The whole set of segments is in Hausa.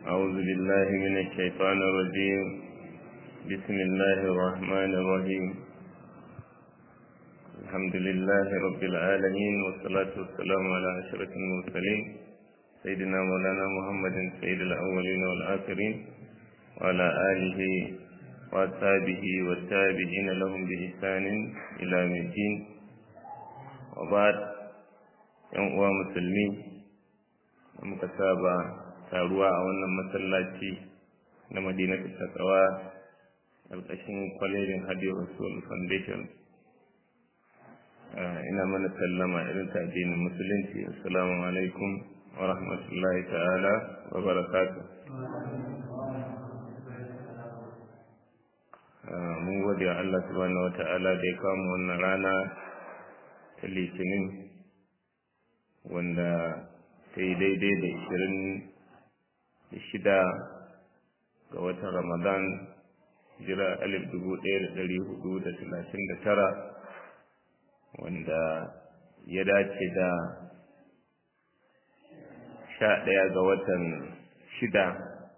أعوذ بالله من الشيطان الرجيم بسم الله الرحمن الرحيم الحمد لله رب العالمين والصلاة والسلام على أشرف المرسلين سيدنا مولانا محمد سيد الأولين والآخرين وعلى آله وأصحابه والتابعين لهم بإحسان إلى يوم الدين وبعد ‘yan uwa musulmi da muka saba taruwa a wannan masallaci na madinatu takawa ƙarƙashin kwalejin hadi rasul foundation ina mana sallama irin ta addinin musulunci assalamu alaikum wa rahmatullahi ta'ala wa barakatu mun gode wa Allah subhanahu wa ta'ala da ya kawo wannan rana ta litinin wanda ta yi daidai da ishirin da shida ga watan ramadan jira alif dubu ɗaya da ɗari hudu da talatin da tara wanda ya dace da sha ɗaya ga watan shida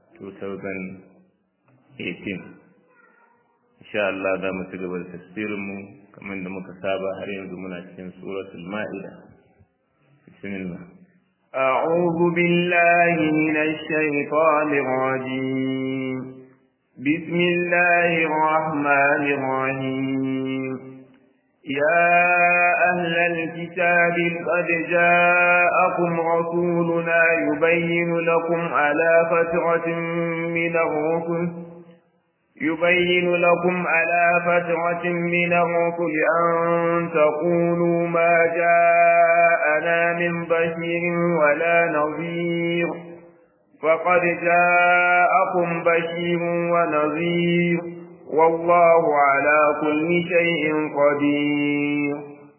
2018 insha Allah za mu ci gaba da tasirinmu kamar da muka saba har yanzu muna cikin suratul ma'ida بسم الله أعوذ بالله من الشيطان الرجيم بسم الله الرحمن الرحيم يا أهل الكتاب قد جاءكم رسولنا يبين لكم على فترة من الرسل يبين لكم على فترة من الرسل أن تقولوا ما جاءنا من بشير ولا نظير فقد جاءكم بشير ونظير والله على كل شيء قدير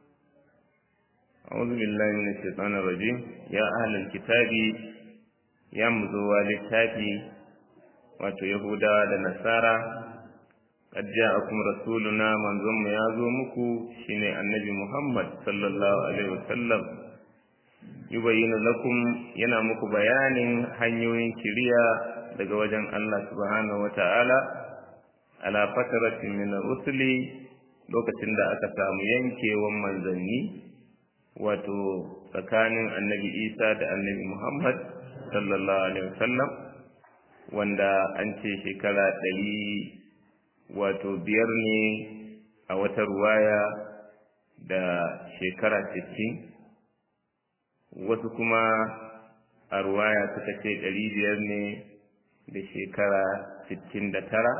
أعوذ بالله من الشيطان الرجيم يا أهل الكتاب يا مزوى للتابي wato Yahudawa da Nasara qad ja'akum rasuluna manzon mu ya zo muku shine annabi Muhammad sallallahu alaihi wasallam yubayyinu lakum yana muku bayanin hanyoyin kiriya daga wajen Allah subhanahu wata'ala ala fataratin min rusuli lokacin da aka samu yankewan manzanni wato tsakanin annabi Isa da annabi Muhammad sallallahu alaihi wasallam wanda an ce shekara ɗari wato biyar ne a wata ruwaya da shekara sittin wasu kuma a ruwaya suka ce ɗari biyar ne da shekara sittin da tara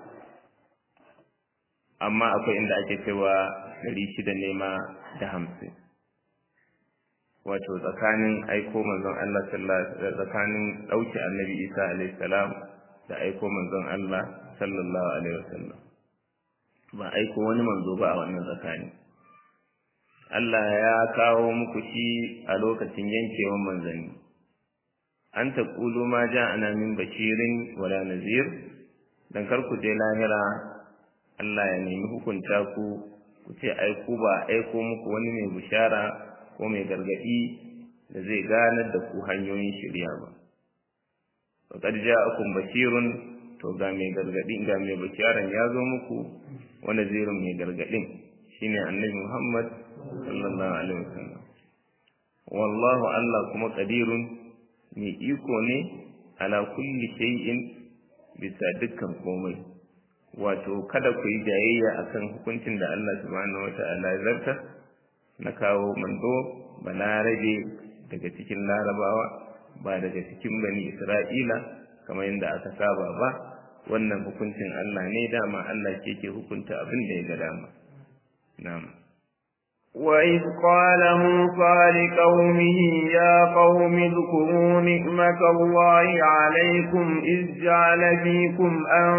amma akwai inda ake cewa ɗari shida ne ma da hamsin wato tsakanin aiko manzon Allah tsakanin ɗauke annabi Isa alaihi salam da aiko manzon Allah sallallahu alaihi wasallam ba aiko wani manzo ba a wannan tsakani Allah ya kawo muku shi a lokacin yankewan manzanni an taqulu ma ja'ana min bashirin wala nazir dan kar ku je lahira Allah ya nemi hukunta ku ku ce aiko ba aiko muku wani mai bishara ko mai gargadi da zai ganar da ku hanyoyin shirya ba faqad ja'akum bashirun to ga mai gargadi ga mai bisharan ya zo muku wanda zirin mai gargadin shine annabi Muhammad sallallahu alaihi wasallam wallahu Allah kuma qadirun mai iko ne ala kulli shay'in bisa dukkan komai wato kada ku yi jayayya akan hukuncin da Allah subhanahu wata'ala ya zarta na kawo manzo balarabe daga cikin larabawa ba daga cikin bani isra'ila kamar yadda aka saba ba wannan hukuncin Allah ne dama Allah ke ke hukunta abin da ya ga dama na'am وإذ قال موسى لقومه يا قوم اذكروا نعمة الله عليكم إذ جعل فيكم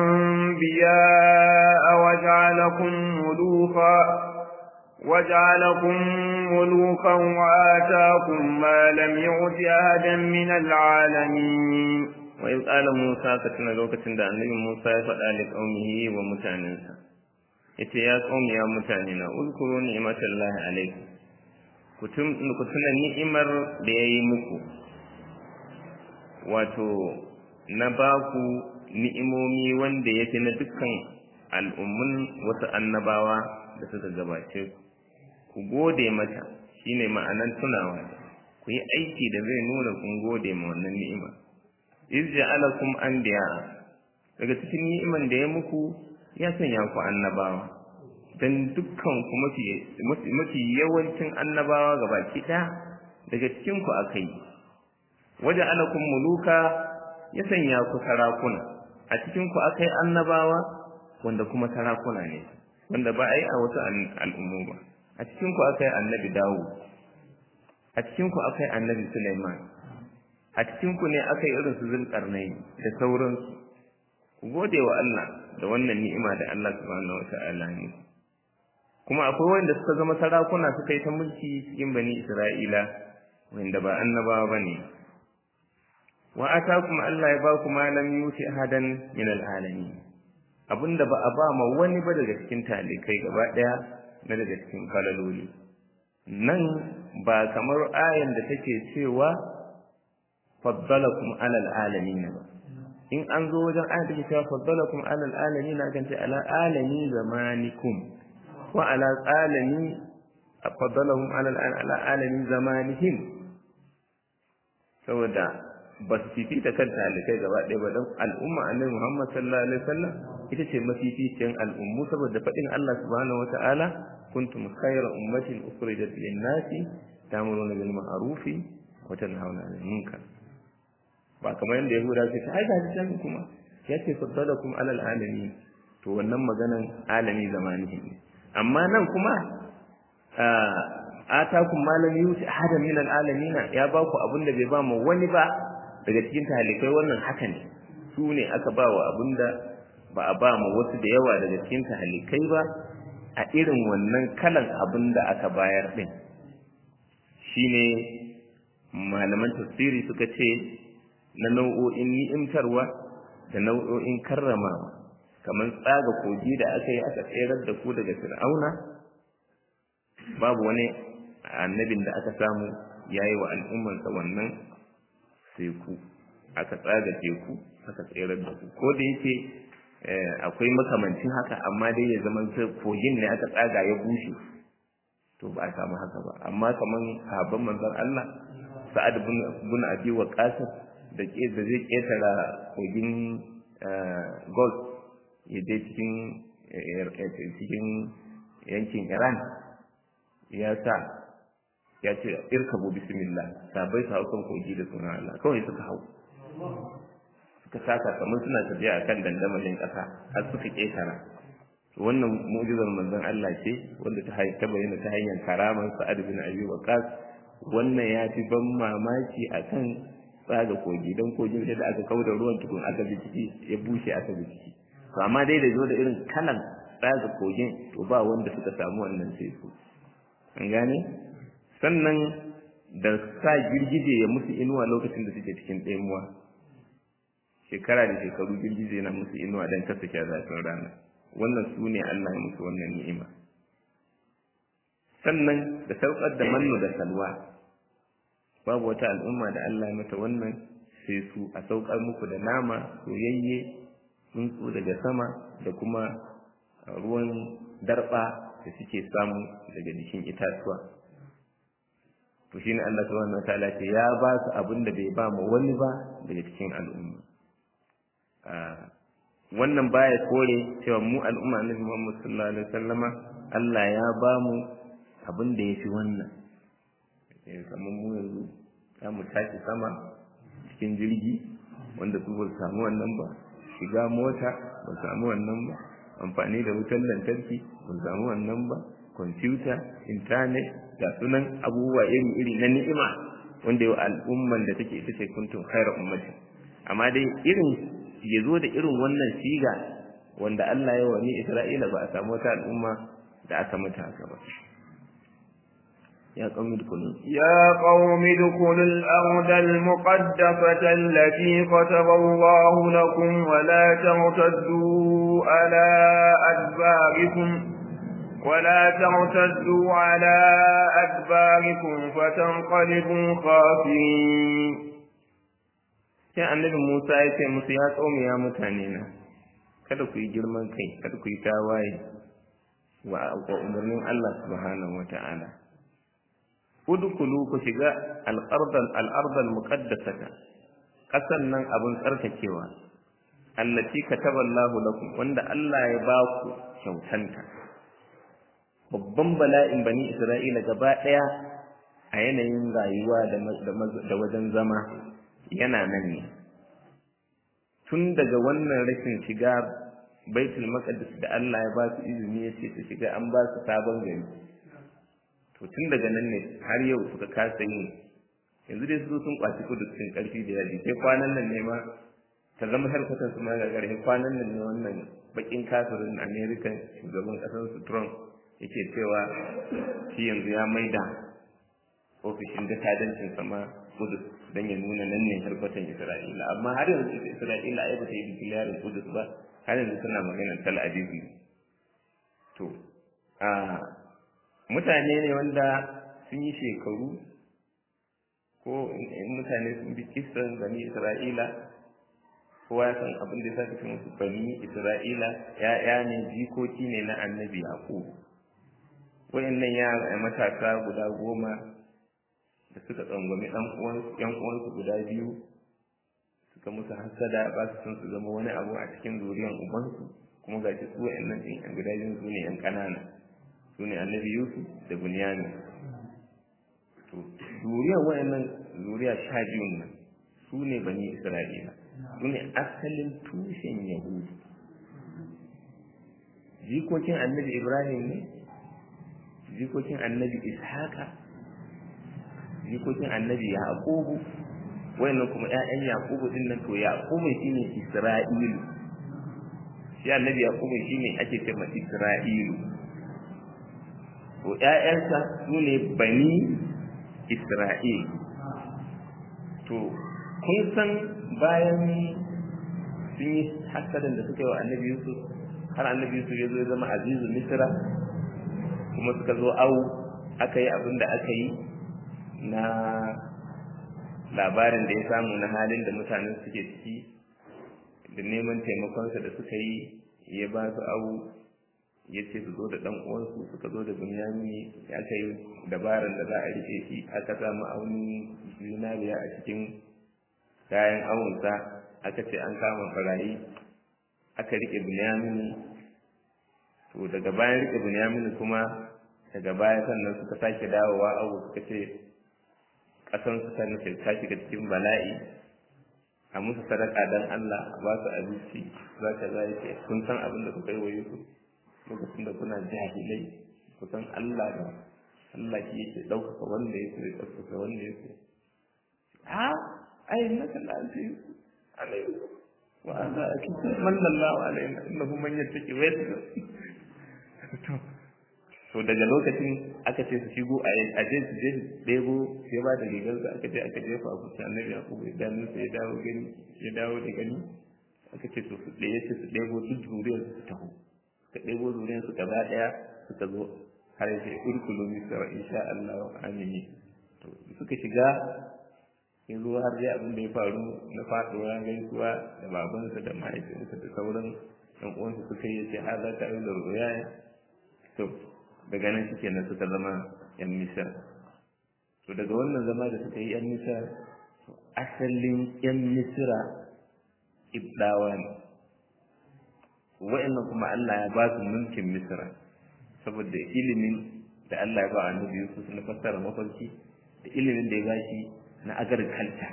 أنبياء وجعلكم ملوكا وجعلكم ملوكا وآتاكم ما لم يؤت أحدا من العالمين وإذ قال موسى كتنا لوكة النبي موسى فقال لقومه ومتاننسا yace ya qaumi ya mutane na uzkuru ni'matallahi alaikum ku tuna ni'imar da yayi muku wato na baku ni'imomi wanda yake na dukkan al'ummun wasu annabawa da suka gabace ku gode mata shine ma'anan tunawa ku yi aiki da zai nuna kun gode ma wannan ni'ima iz ja'alakum anbiya daga cikin ni'iman da ya muku ya sanya ku annabawa dan dukkan ku mafi mafi yawancin annabawa gabaki ɗaya daga cikin ku akai waje alakum muluka ya sanya ku sarakuna a cikin ku akai annabawa wanda kuma sarakuna ne wanda ba a yi a wasu al'ummu ba a cikin ku akai annabi dawo a cikin ku akai annabi Sulaiman a cikin ku ne akai irin su zulkarnaini da sauransu ku gode wa Allah da wannan ni'ima da Allah subhanahu wata'ala ne kuma akwai wanda suka zama sarakuna suka yi ta mulki cikin bani Isra'ila wanda ba annabawa bane wa atakum Allah ya ba ku ma lam yuti ahadan min al'alamin abinda ba a ba ma wani ba daga cikin talikai gaba daya na daga cikin falaloli nan ba kamar ayan da take cewa faddalakum alal alamin ba in an zo wajen ayan take cewa faddalakum alal alamin kan ce ala alami zamanikum wa ala alami faddalahum alal ala alami zamanihim saboda ba su fifita kan talikai gaba ɗaya ba don al'umma annabi Muhammad sallallahu alaihi wasallam ita ce mafificiyar al'ummu saboda faɗin Allah subhanahu wata'ala kuntum khayra ummatin ukhrijat lin-nasi ta'muruna bil ma'ruf wa tanhauna 'anil munkar ba kamar yadda Yahuda ce ta aika ta kuma ya ce faddalakum alal alamin to wannan maganan alami zamanihi ne amma nan kuma atakum malam yuti ahadan min al-alamin ya ba ku abin da bai ba mu wani ba daga cikin talikai wannan haka ne su ne aka ba wa abinda ba a ba mu wasu da yawa daga cikin talikai ba a irin wannan kalan abin da aka bayar din shine malaman tafsiri suka ce na nau'o'in ni'imtarwa da nau'o'in karramawa kamar tsaga kogi da aka yi aka tserar da ku daga fir'auna babu wani annabin da aka samu yayi wa al'ummarsa wannan teku aka tsaga teku aka tserar da ku ko da yake akwai makamancin haka amma dai ya zama kogin ne aka tsaga ya bushe to ba a samu haka ba amma kaman sahabban manzon Allah Sa'ad bin Abi Waqqas da ke da zai ketara kogin Gulf ya je cikin cikin yankin Iran ya sa ya ce irkabu bismillah sabai su hau kan kogi da sunan Allah kawai suka hau suka saka kamar suna tafiya akan dandamalin ƙasa har suka ƙetara wannan mu'jizar manzon Allah ce wanda ta ta bayyana ta hanyar karaman Sa'ad bin Abi Waqqas wannan ya fi ban mamaki akan tsaga kogi dan kogin sai da aka kauda ruwan tukun aka bi ciki ya bushe aka bi ciki to amma dai da zo da irin kalan tsaga kogin to ba wanda suka samu wannan sai su an gane sannan da sa girgije ya musu inuwa lokacin da suke cikin ɗaimuwa shekara da shekaru girgije na musu inuwa don kasa kya zafin rana wannan su ne Allah ya musu wannan ni'ima sannan da saukar da mannu da salwa babu wata al'umma da Allah ya mata wannan sai su a saukar muku da nama soyayye tsuntsu daga sama da kuma ruwan darba da suke samu daga jikin itatuwa to shine Allah subhanahu wataala ce ya ba su abin da bai ba mu wani ba daga cikin al'umma wannan baya kore cewa mu al'umma Annabi Muhammad sallallahu alaihi wasallama Allah ya ba mu abin da yafi wannan eh kamar mu yanzu za mu tashi sama cikin jirgi wanda su ba samu wannan ba shiga mota ba samu wannan ba amfani da wutar lantarki ba samu wannan ba kwamfuta intanet ga sunan abubuwa iri-iri na ni'ima wanda yau al'umman da take ita ce kuntum khairu ummatin amma dai irin ya zo da irin wannan siga wanda Allah ya wani Isra'ila ba a samu wata al'umma da aka mata haka ba يا قوم ادخلوا يا قوم ادخلوا الأرض المقدسة التي كتب الله لكم ولا ترتدوا على أدباركم ولا ترتدوا على أدباركم فتنقلبوا خاسرين sai annabi Musa ya ce musu ya tsaumi ya mutane na kada ku yi girman kai kada ku yi tawaye wa umarnin Allah subhanahu wata'ala udkhulu ku shiga al-ardal al-ardal muqaddasata kasan nan abin tsarkakewa allati kataballahu lakum wanda Allah ya ba ku kyautanta babban bala'in bani Isra'ila gaba daya a yanayin rayuwa da wajen zama yana nan ne tun daga wannan rashin shiga baitul maqdis da Allah ya ba su izini ya ce su shiga an ba su sabon gari to tun daga nan ne har yau suka kasa yin yanzu dai su sun kwaci kudu cikin karfi da yaji sai kwanan nan ne ma ta zama harkatar su ma ga garhe kwanan nan ne wannan bakin kafirin America shugaban kasar su Trump yake cewa shi yanzu ya maida ofishin jakadancin sama kudus don ya nuna nan ne harkatan isra'ila amma har yanzu isra'ila ai ba ta yi dikilarin kudus ba har yanzu suna maganar tel aviv to a mutane ne wanda sun yi shekaru ko mutane sun bi kisan bani isra'ila kowa ya san abin da ya sa musu bani isra'ila ya'ya ne jikoki ne na annabi yaqub wayannan yara matasa guda goma da suka tsangwami ɗan uwansu guda biyu suka musu hasada ba su son su zama wani abu a cikin zuriyan ubansu kuma ga shi su wa'annan ɗin yan guda biyu su ne yan ƙanana su ne annabi yusuf da bunyami to zuriyan wa'annan zuriya sha biyun nan su ne bani isra'ila su ne asalin tushen yahudu jikokin annabi ibrahim ne jikokin annabi ishaqa jikokin annabi yaqubu wayannan kuma ƴaƴan yaqubu din nan to yaqubu shine isra'ilu shi annabi yaqubu shine ake cewa isra'ilu to ƴaƴansa sune bani isra'il to kun san bayan sun yi hasadan da suka yi wa annabi yusuf har annabi yusuf ya zo ya zama azizu misra kuma suka zo au aka yi abin da aka yi na labarin da ya samu na halin da mutanen suke ciki da neman taimakonsa da suka yi ya ba su abu ya ce su zo da ɗan uwansu suka zo da bunyami ya aka yi dabaran da za a rike shi aka samu aunin zinariya a cikin kayan awunsa aka ce an kama barayi aka rike bunyamini to daga bayan rike bunyamini kuma daga baya sannan suka sake dawowa abu suka ce ƙasan su ta nufi ta shiga cikin bala'i a musu sadaka don Allah a ba su abinci za ka za ce kun san abin da kuka yi wa Yusuf lokacin da kuna jahilai ku san Allah da Allah shi yake ɗaukaka wanda ya so ya ɗaukaka wanda ya so a ai na kan da alfi Yusuf alaihi wa za a kisa mallallahu alaihi innahu man yattaqi wa yasbir to to daga lokacin aka ce su shigo a je su je ɗebo ya ba da rigar sa aka je aka jefa abu sai annabi ya kuma idanun sa ya dawo gani ya dawo da gani aka ce to su ɗaya ce su ɗebo duk zuriyar su taho suka ɗebo zuriyar su gaba ɗaya suka zo har yake urkulu misra insha Allah amini to suka shiga ya zo har dai abin da ya faru na faɗuwa gaisuwa da babansa da mahaifinsa da sauran ɗan uwansa suka yi ce har za ta yi da ruwaya to daga nan suke nan suka zama yan misar to daga wannan zama da suka yi yan misar asalin yan misira ibdawa ne wa'annan kuma Allah ya ba su mulkin misira saboda ilimin da Allah ya ba annabi Yusuf na fassara mafarki da ilimin da ya ba shi na agriculture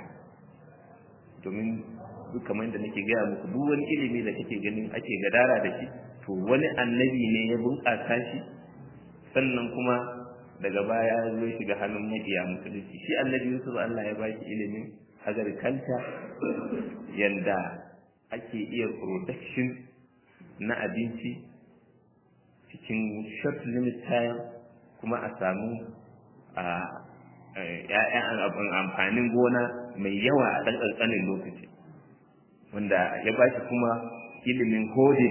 domin duk kamar da nake gaya muku duk wani ilimi da kake ganin ake gadara da shi to wani annabi ne ya bunƙasa shi sannan kuma daga baya ya zo shiga hannun mabiya musulunci shi annabi Yusuf Allah ya baki ilimin agriculture yanda ake iya production na abinci cikin short limit time kuma a samu a ‘ya'yan amfanin gona mai yawa a ɗan ƙanƙanin lokaci wanda ya baki kuma ilimin hodin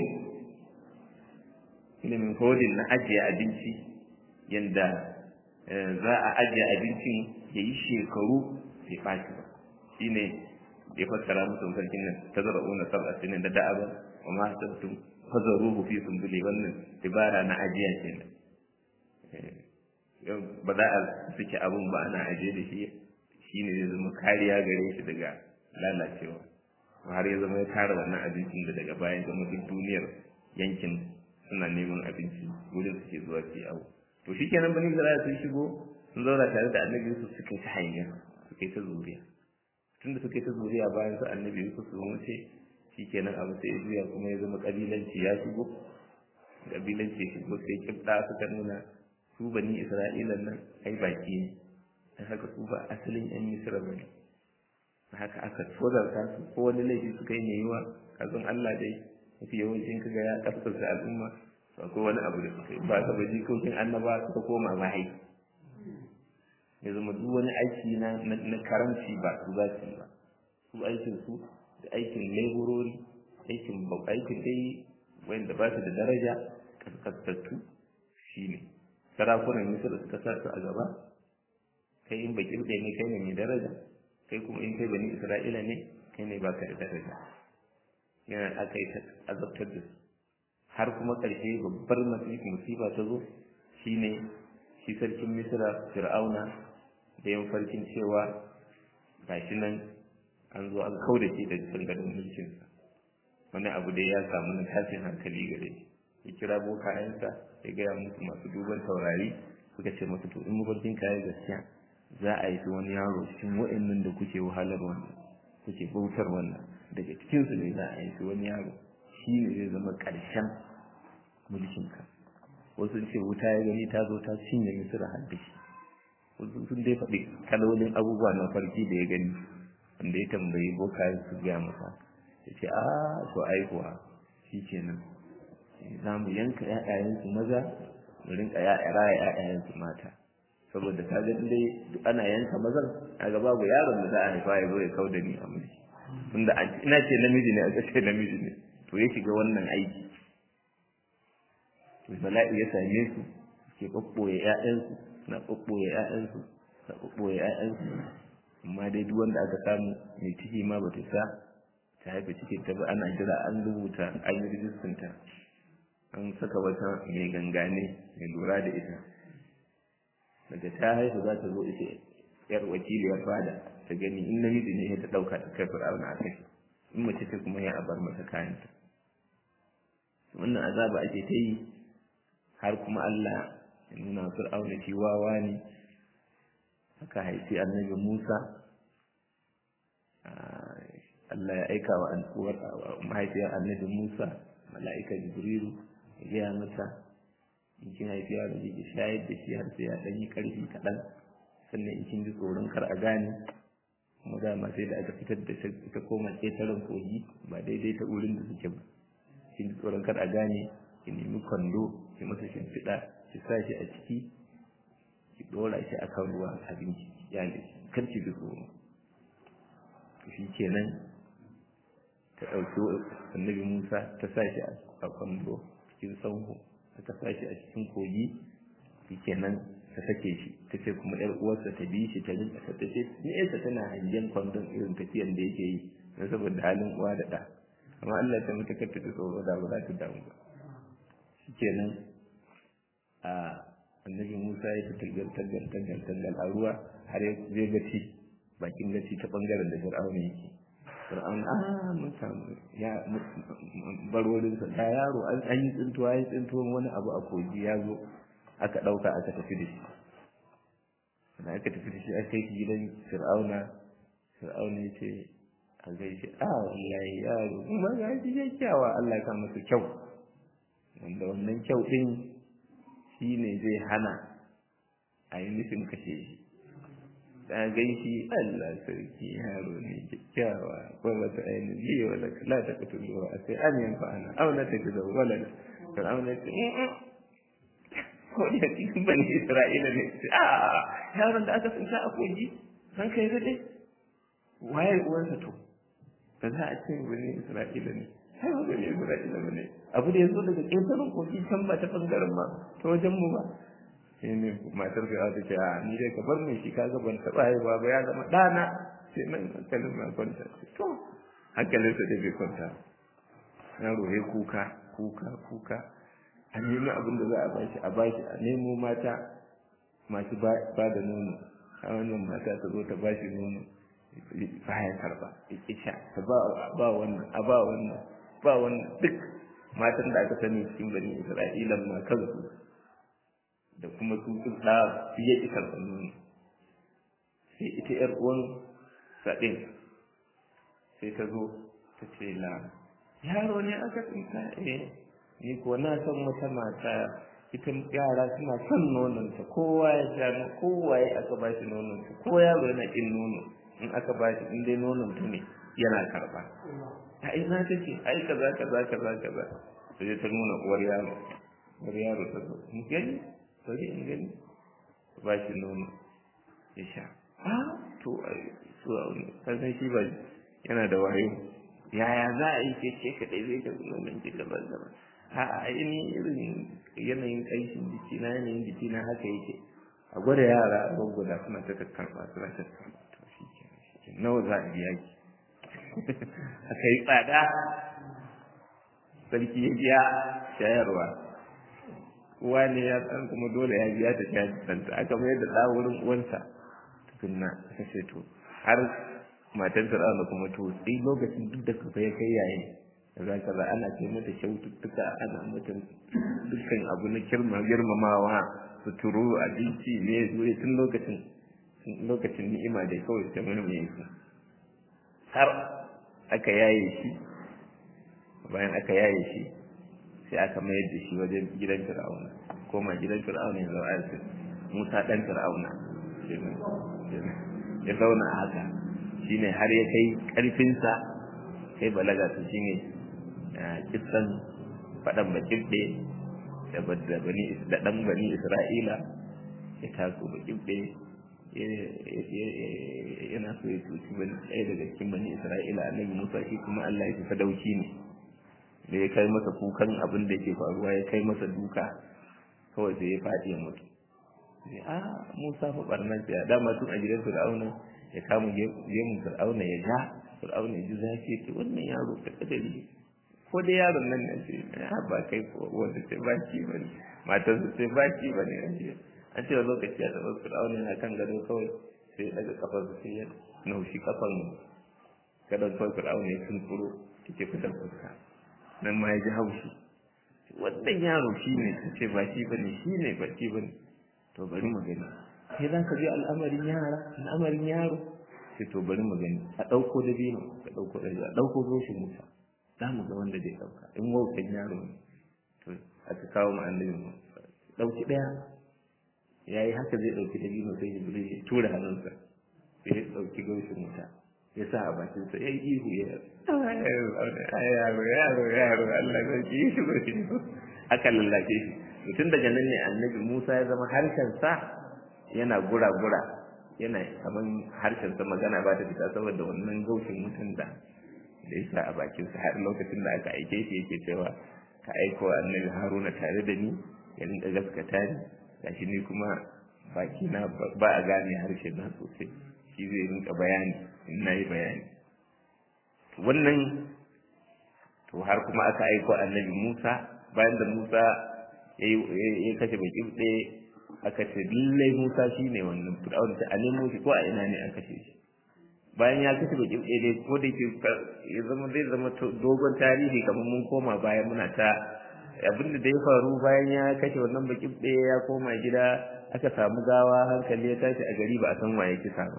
ilimin hodin na ajiye abinci yadda za a ajiye abincin ya yi shekaru bai ɓaci ba shi ne ya fassara musu mafarkin nan ta zara una sab'a sinin da da'aba wa ma hasabtum fazaruhu fi sumbuli wannan dibara na ajiya kenan ba za a suke abun ba ana ajiye da shi shine zai zama kariya gare shi daga lalacewa har ya zama ya tara wannan abincin da daga bayan zama duk duniyar yankin suna neman abinci wurin suke zuwa su awo to shikenan bani isra'ila sun shigo sun zauna tare da annabi yusuf suka yi ta hanya suka yi ta zuriya tunda suka yi ta zuriya bayan su annabi yusuf sun wuce shikenan abu sai ya juya kuma ya zama kabilanci ya shigo kabilanci ya shigo sai kibda suka nuna su bani isra'ila nan ai baki ne dan haka su ba asalin yan misra bane haka aka tozarta su ko wani laifi suka yi mai yiwa kazan Allah dai mafi yawancin kaga ya kaskasa al'umma to akwai wani abu da suka yi ba ka baji kokin annaba suka koma mahai ya zama duk wani aiki na na karanci ba su za su yi ba su aikin su da aikin laborori aikin aikin dai wanda ba su da daraja kaskantattu shine sarakunan misir suka sa su a gaba kai in baki ne kai ne mai daraja kai kuma in kai bani isra'ila ne kai ne baka da daraja yana aka yi azabtar da su har kuma ƙarshe babbar musiba ta zo shine shi sarkin misra fir'auna da yin farkin cewa gashi nan an zo an kau da shi da dangadin mulkinsa wani abu da ya samu na tashin hankali gare shi ya kira bokayensa ya gaya musu masu duban taurari suka ce masu to in mafarkin kayan gaskiya za a yi wani yaro cikin wa'annan da kuke wahalar wannan kuke bautar wannan daga cikinsu ne za a yi wani yaro shi ne zai zama ƙarshen mulkinka wasu ce wuta ya gani ta zo ta cinye misira har da shi wasu sun dai faɗi kalolin abubuwa na farki da ya gani wanda ya tambayi boka su gaya masa ya ce a to aikuwa shi kenan za mu yanka ‘ya'yayensu maza mu rinka raya ‘ya'yayensu mata saboda ka ga dai duk ana yanka mazan a gaba babu yaron da za a haifa ya zo ya kau da ni a mulki tunda ina ce namiji ne a ce namiji ne to ya shiga wannan aiki to bala'i ya same su ke ɓaɓɓoye ƴaƴansu na ɓaɓɓoye ƴaƴansu na ɓaɓɓoye ƴaƴansu amma dai duk wanda aka samu mai ciki ma bata sa ta haifa cikin ta ba ana jira an rubuta an yi rijistanta an saka wata mai gangane mai lura da ita daga ta haihu za ta zo ita yar wakiliyar fada ta gani in namiji ne ta ɗauka ta kai fir'auna a kai in mace ce kuma ya abar mata kayanta wannan azaba ake ta yi har kuma Allah ya nuna fir'auna shi wawa ne aka haifi annabi Musa Allah ya aika wa uwar mahaifiyar annabi Musa mala'ika Jibrilu ya gaya mata in kin haifi yaro ki shayar da shi har sai ya dan yi karfi kaɗan sannan in kin ji tsoron kar a gane kuma dama sai da aka fitar da ta koma ƙetaren kogi ba daidai ta wurin da suke ba kin ji tsoron kar a gane ki nemi kwando ki masa shimfiɗa ki sa shi a ciki ki ɗora shi a kan ruwa abinci ya ne kar ki ji tsoro shi kenan ta ɗauki annabi musa ta sa shi a kwando cikin sanho ta sa shi a cikin kogi shi kenan ta sake shi ta ce kuma yar uwarsa ta bi shi ta rinka ta ce nesa tana hangen kwandon irin tafiyan da yake yi na saboda halin uwa da ɗa amma Allah ta mutu kar ta tsoro da ba za ta damu ba shikenan a annabi Musa ya tagal tagal tagal tagal a ruwa har ya zai gaci bakin gaci ta bangaren da Fir'auna yake Fir'auna ah mun samu ya barorin sa da yaro an yi tsintuwa ya tsintuwa wani abu a kogi ya zo aka dauka aka tafi da shi da aka tafi da shi aka kai gidan Fir'auna Fir'auna ya ce a gaishe a wallahi yaro kuma ga shi kyakkyawa Allah ka masa kyau wanda wannan kyau ɗin shi ne zai hana a yi nufin kashe shi da gai shi Allah sarki yaro ne kyakkyawa ko wata ainihin biyu wala la ta kutu zuwa a sai an yanfa ana auna ta kuza wala kan auna ta ko da cikin bani Isra'ila ne a yaron da aka tsinta a kogi san kai da dai waye uwansa to ba za a ce bani Isra'ila ne sai ba bani Isra'ila ba ne abu da ya zo daga ƙetaren kogi can ba ta ɓangaren ma ta wajen mu ba sai ne matar ga ta ce a ni dai ka bar mai shi kaga ban taɓa haihuwa ba ya zama ɗana sai nan hankalin ma kwanta to hankalinsa da bai kwanta yaro ya kuka kuka kuka a nemi abin da za a bashi a bashi a nemo mata masu ba da nono a wannan mata ta zo ta bashi nono baya karba ya kisha ta ba wannan a ba wannan ba wannan duk matan da aka sani cikin bani isra'ila ma kansu da kuma su duk da su ya ki karɓar nono sai ita yar uwan saɗin sai ta zo ta ce la yaro ne aka tsinta eh ni ko na san wata mata ita yara suna son nononta kowa ya sha kowa ya aka ba shi nononta ko yaro yana kin nono in aka ba shi in dai nononta ne yana karba a ina take ai kaza kaza kaza kaza sai ta nuna uwar yaro uwar yaro ta zo in gani bari in gani ba shi nono ya sha ah to ai to san shi ba yana da wayo yaya za a yi ke ce kaɗai zai ka nonon ki gaban gaban a ainihin irin yanayin ƙanshin jiki na yanayin jiki na haka yake a gwada yara a gwagwada suna ta kakkarfa suna ta kakkarfa to shi ke nawa za a biya ki aka yi tsada sarki ya biya shayarwa uwa ne ya san kuma dole ya biya ta shayarwa aka mayar da ɗa wurin uwansa tukunna aka ce to har matan fir'auna kuma to sai lokacin duk da kafa ya kai yayin kaza kaza ana ce mata kyaututtuka ana mata dukkan abu na kirma girmamawa suturu abinci ne zuwa tun lokacin lokacin ni'ima da kawai ta mana mai su har aka yaye shi bayan aka yaye shi sai aka mayar da shi wajen gidan fir'auna koma gidan fir'auna ya zauna a musa dan fir'auna ya zauna a haka shine har ya kai karfinsa kai balaga su shine kisan faɗan bakibɗe da bani da ɗan bani isra'ila ya taso bakibɗe yana so ya tuci ɗaya daga cikin bani isra'ila annabi musa shi kuma allah ya fi sadauki ne da ya kai masa kukan abin da ke faruwa ya kai masa duka kawai sai ya faɗi ya mutu sai a musa fa barnan ya dama tun a gidan fir'auna ya kama gemun fir'auna ya ja fir'auna ya ji zafi ya ce wannan yaro ka kadari ko dai yaron nan ne ce ya ba kai ko wanda ce ba ki ba ne matar su ce ba ki ba ne an ce lokaci ya taɓa fir'auna yana kan gado kawai sai ya daga kafar su sai ya naushi kafan gadon kawai fir'auna ya tunkuro yake fitar fuska nan ma ya ji haushi wannan yaro shi ne ta ce ba shi ba ne shi ne ba shi ba ne to bari mu gani sai za ka ji al'amarin yara al'amarin yaro sai to bari mu gani a ɗauko da biyu ka ɗauko da a ɗauko roshin musa za mu ga wanda zai ɗauka in wautan yaro ne to aka kawo mu annabi mu ɗauki ɗaya ya yi haka zai ɗauki da biyu sai jibril ya tura hannunsa sai ya ɗauki roshin musa ya sa a bakinsa ya yi ihu ya yaro yaro yaro Allah ya ki shi ba shi aka lallace shi mutum daga nan ne annabi Musa ya zama harshen sa yana gura-gura yana kaman harshen sa magana ba ta fita saboda wannan gaushin mutum da da yasa a bakin sa har lokacin da aka aike shi yake cewa ka aiko annabi Haruna tare da ni ya rinka gaskata ni gashi ni kuma baki na ba a gane harshen na sosai shi zai rinka bayani in nayi bayani wannan to har kuma aka aiko annabi Musa bayan da Musa ya kashe baki ɗaya aka ce lallai Musa shi ne wannan Fir'aun ta a nemo shi ko a ina ne aka kashe shi bayan ya kashe baki ɗaya dai ko da ke ya zama zai zama dogon tarihi kamar mun koma baya muna ta abin da ya faru bayan ya kashe wannan baki ɗaya ya koma gida aka samu gawa hankali ya tashi a gari ba a san waye kisa ba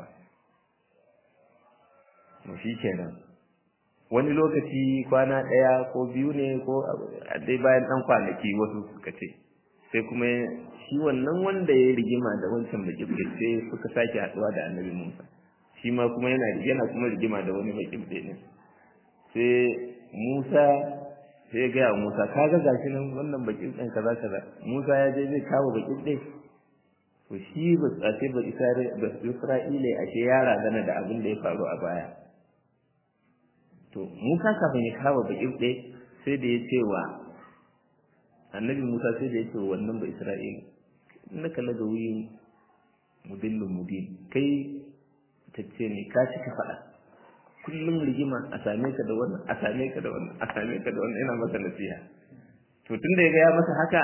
shi kenan wani lokaci kwana ɗaya ko biyu ne ko dai bayan ɗan kwanaki wasu suka ce sai kuma shi wannan wanda ya rigima da wancan baƙibɗe sai suka sake haɗuwa da annabi musa shi ma kuma yana yana kuma rigima da wani baƙibɗe ne sai musa sai ya gaya musa ka ga gashi nan wannan baƙibɗen kaza kaza musa ya je zai kawo baƙibɗe to shi ba tsace ba isra'ila ashe yara gana da abin da ya faru a baya to Musa kafin ya kawo bakin ɗaya sai da ya ce wa annabi Musa sai da ya ce wa wannan ba Isra'ila innaka laga wuyin mudillun mubin kai ɓatacce ne ka cika faɗa kullum rigima a same ka da wannan a same ka da wannan a same ka da wannan ina masa nasiha to tun da ya ga ya masa haka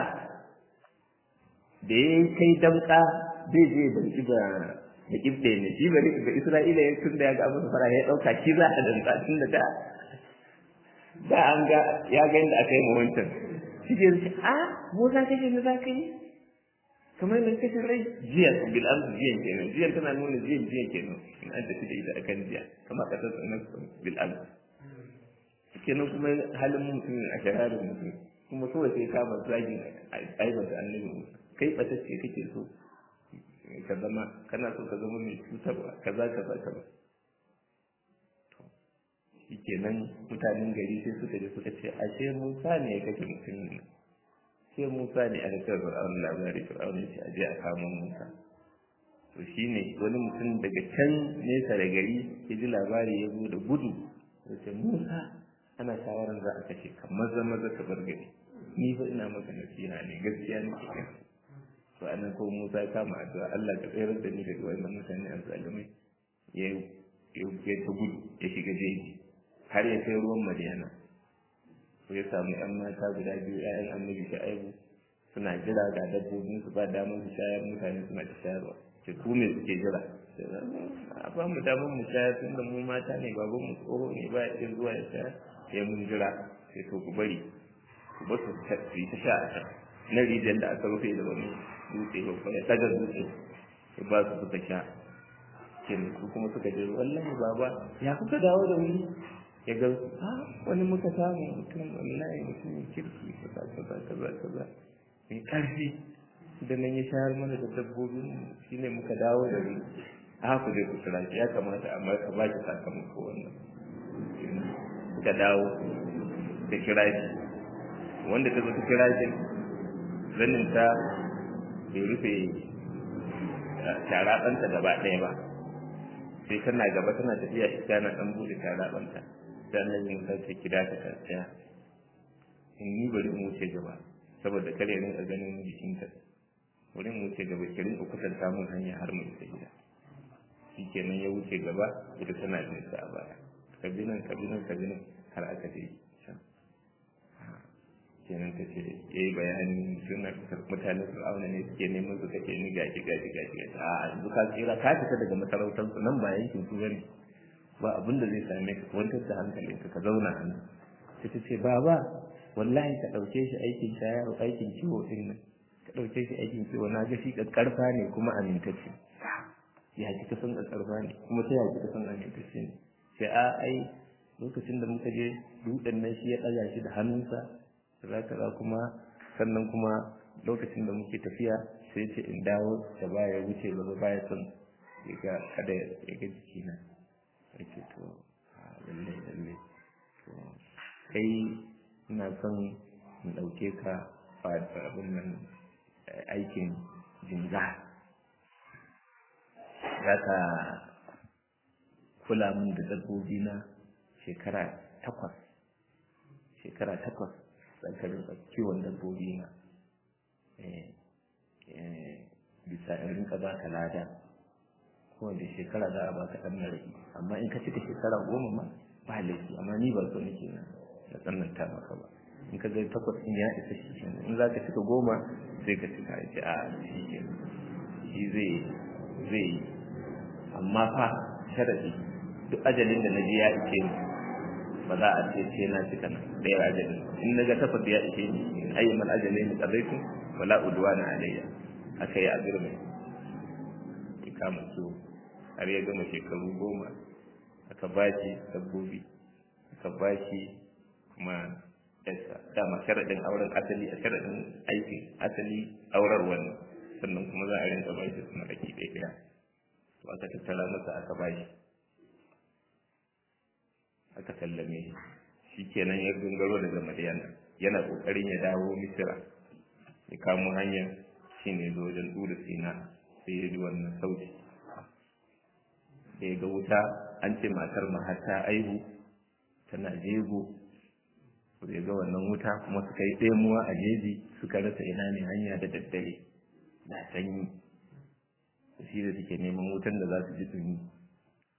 da ya kai damka zai je damki ba da kibde ne shi bari ga Isra'ila ya tun da ya ga masa fara ya dauka shi za a damka tun da da da an ga ya ga inda aka yi mu wancan shi ke a mu za ka je ne za ka yi kamar yadda kashe rai jiya bil amsu jiyan kenan jiyan tana nuna jiyan jiyan kenan in an tafi da ita akan jiya kamar kasar sanar bil amsu kenan kuma halin mutum a shararin mutum kuma kawai sai kama zagin aibata annabi musa kai batacce kake so ka zama kana so ka zama mai cutarwa kaza kaza kaza shi kenan mutanen gari sai suka je suka ce ashe musa ne ya kashe mutumin nan sai Musa ne aka kai Fir'aun labari Fir'aun ya ce a je a kamo Musa to shine wani mutum daga can nesa da gari ya ji labari ya zo da gudu ya ce Musa ana shawaran za a kashe ka maza maza ka bar gari ni fa ina maka nasiha ne gaskiya ne ke kai to anan ko Musa ya kama addu'a Allah ka tsayar da ni daga wannan mutane a zalimai ya ya ta gudu ya shiga jeji har ya kai ruwan Madiyana ko ya samu ‘yan mata guda biyu ‘ya'yan annabi sha'ibu suna jira ga dabbobin su ba damar su shayar mutane suna ta shayarwa ce ku me suke jira a ba mu damar mu shayar tun da mu mata ne baban mu tsoho ne ba ya zuwa ya shayar sai mun jira sai to ku bari ku ba su yi ta sha a can na rijiyar da aka rufe da wani dutse babba ya taga dutse ya ba su suka sha kenan su kuma suka je wallahi baba ya kuka dawo da wuri ya ga ha wani muka samu mutum wallahi mutumin kirki kaza kaza kaza kaza mai karfi da nan ya shayar mana da dabbobin shine muka dawo da ni a ku dai ku kira shi ya kamata amma ka ba ki sakamako wannan suka dawo da kira shi wanda ta zo ta kira shi zanin ta bai rufe sharaɓanta gaba ɗaya ba sai tana gaba tana tafiya iska na ɗan buɗe sharaɓanta sannan yin sace kira ta tsaya in ni bari in wuce gaba saboda kare rinka ganin jikinta bari in wuce gaba ki rinka kusanta mun hanya har mu isa gida shikenan ya wuce gaba ita tana jin sa a baya kabinan kabinan kabinan har aka je can kenan ta ce ya yi bayani suna mutanen fir'auna ne suke neman su kake ni gaji gaji gaji gaji a yanzu ka tsira ka fita daga masarautar su nan ba yankin su bane ba abin da zai same ka kwantar da hankalin ka zauna a nan sai ta ce baba wallahi ka ɗauke shi aikin shayar aikin kiwo din nan ka ɗauke shi aikin kiwo na ga shi ƙarfa ne kuma amintacce ya ji ka san ƙarfa ne kuma sai ya ji ka san amintacce ne sai a ai lokacin da muka je dutsen nan shi ya ɗaga shi da hannunsa kaza kaza kuma sannan kuma lokacin da muke tafiya sai ce in dawo da baya wuce gaba baya son ya ga kada ya ga jikina ya ce to lalle lalle to kai ina son in ɗauke ka abin nan aikin jinga za ka kula min da dabbobi na shekara takwas shekara takwas tsakanin kiwon dabbobi na bisa in rinka ba ka lada kowace shekara za a ba ka ɗan maraƙi amma in ka cika shekara goma ma ba laifi amma ni ba so nake na na tsananta maka ba in ka ga takwas in ya isa shi kenan in za ka cika goma sai ka cika ya ce a shi kenan shi zai zai yi amma fa sharadi duk ajalin da na ji ya ishe ni ba za a ce ce na cika nan ɗaya ajalin in na ga takwas ya ishe ni in ayyuman ajalin da ƙarfin wala udwana alayya aka yi azurmi ya kama su har ya gama shekaru goma aka ba shi dabbobi aka ba shi kuma yasa dama sharaɗin auren asali a sharaɗin aikin asali aurar wani sannan kuma za a rinka ba shi su maraki ɗaya ɗaya to aka tattara masa aka ba shi aka sallame shi kenan ya gangaro daga madiyana yana ƙoƙarin ya dawo misira ya kamo hanyar shi ne zo wajen ɗura sina sai ya ji wannan sauti da ya ga wuta an ce matar mahata aihu tana jego da ya ga wannan wuta kuma suka yi ɗemuwa a jeji suka rasa ina ne hanya da daddare da sanyi shi da suke neman wutan da za su ji dumi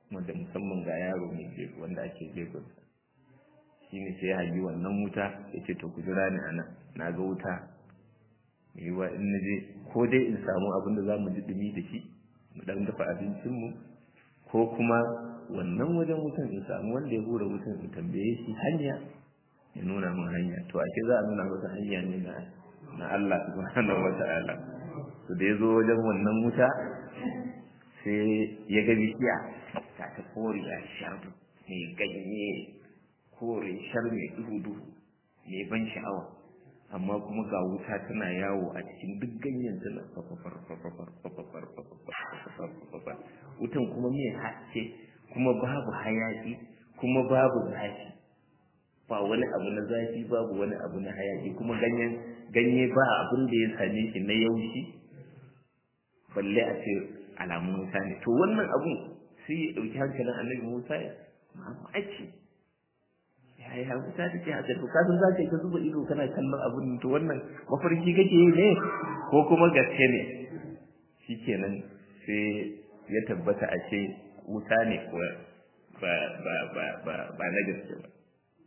wanda musamman ga yaro mai jego wanda ake jegon shi ne sai ya hangi wannan wuta ya ce to ku jira ni anan na ga wuta mai yiwa in na je ko dai in samu abin da za mu ji dumi da shi mu dan dafa abincinmu ko kuma wannan wajen wutan in samu wanda ya hura wutan in tambaye shi hanya ya nuna min hanya to ake za a nuna masa hanya ne na na Allah subhanahu wata'ala to da ya zo wajen wannan wuta sai ya ga bishiya ta ta koriya shar mai ganye kore shar mai duhu duhu mai ban sha'awa amma kuma ga wuta tana yawo a cikin duk ganyen tana fafafar fafafar fafafar fafafar fafafar wutan kuma mai haske kuma babu hayaki kuma babu zafi ba wani abu na zafi babu wani abu na hayaki kuma ganyen ganye ba abin da ya same shi na yaushi balle a ce alamun wuta ne to wannan abun sai ya ɗauki hankalin annabi musa ya mamaki yaya wuta take haka to ka san za ka yi ka zuba ido kana kallon abun to wannan mafarki kake yi ne ko kuma gaske ne shikenan sai ya tabbata a ce wuta ne ko ba ba ba ba ba na gaske ba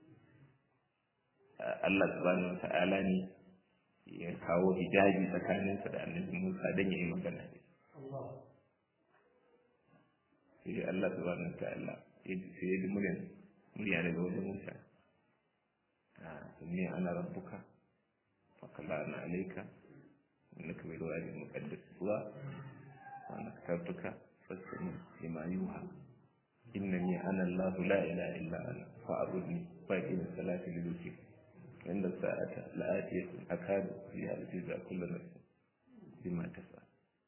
Allah subhanahu wa ta'ala ne ya kawo hijabi tsakaninsa da annabi Musa don ya yi magana da sai Allah subhanahu wa ta'ala sai ya ji muryan murya daga wajen Musa inni ana rabbuka fakala ana alaika innaka bil wadi muqaddas tuwa wa ana katabtuka fastami lima yuha innani ana Allah la ilaha illa ana fa'budni fa aqim salati li dhikri inda sa'ata la'atiyatun akadu fi al-jiza kullu nafsin bima tas'a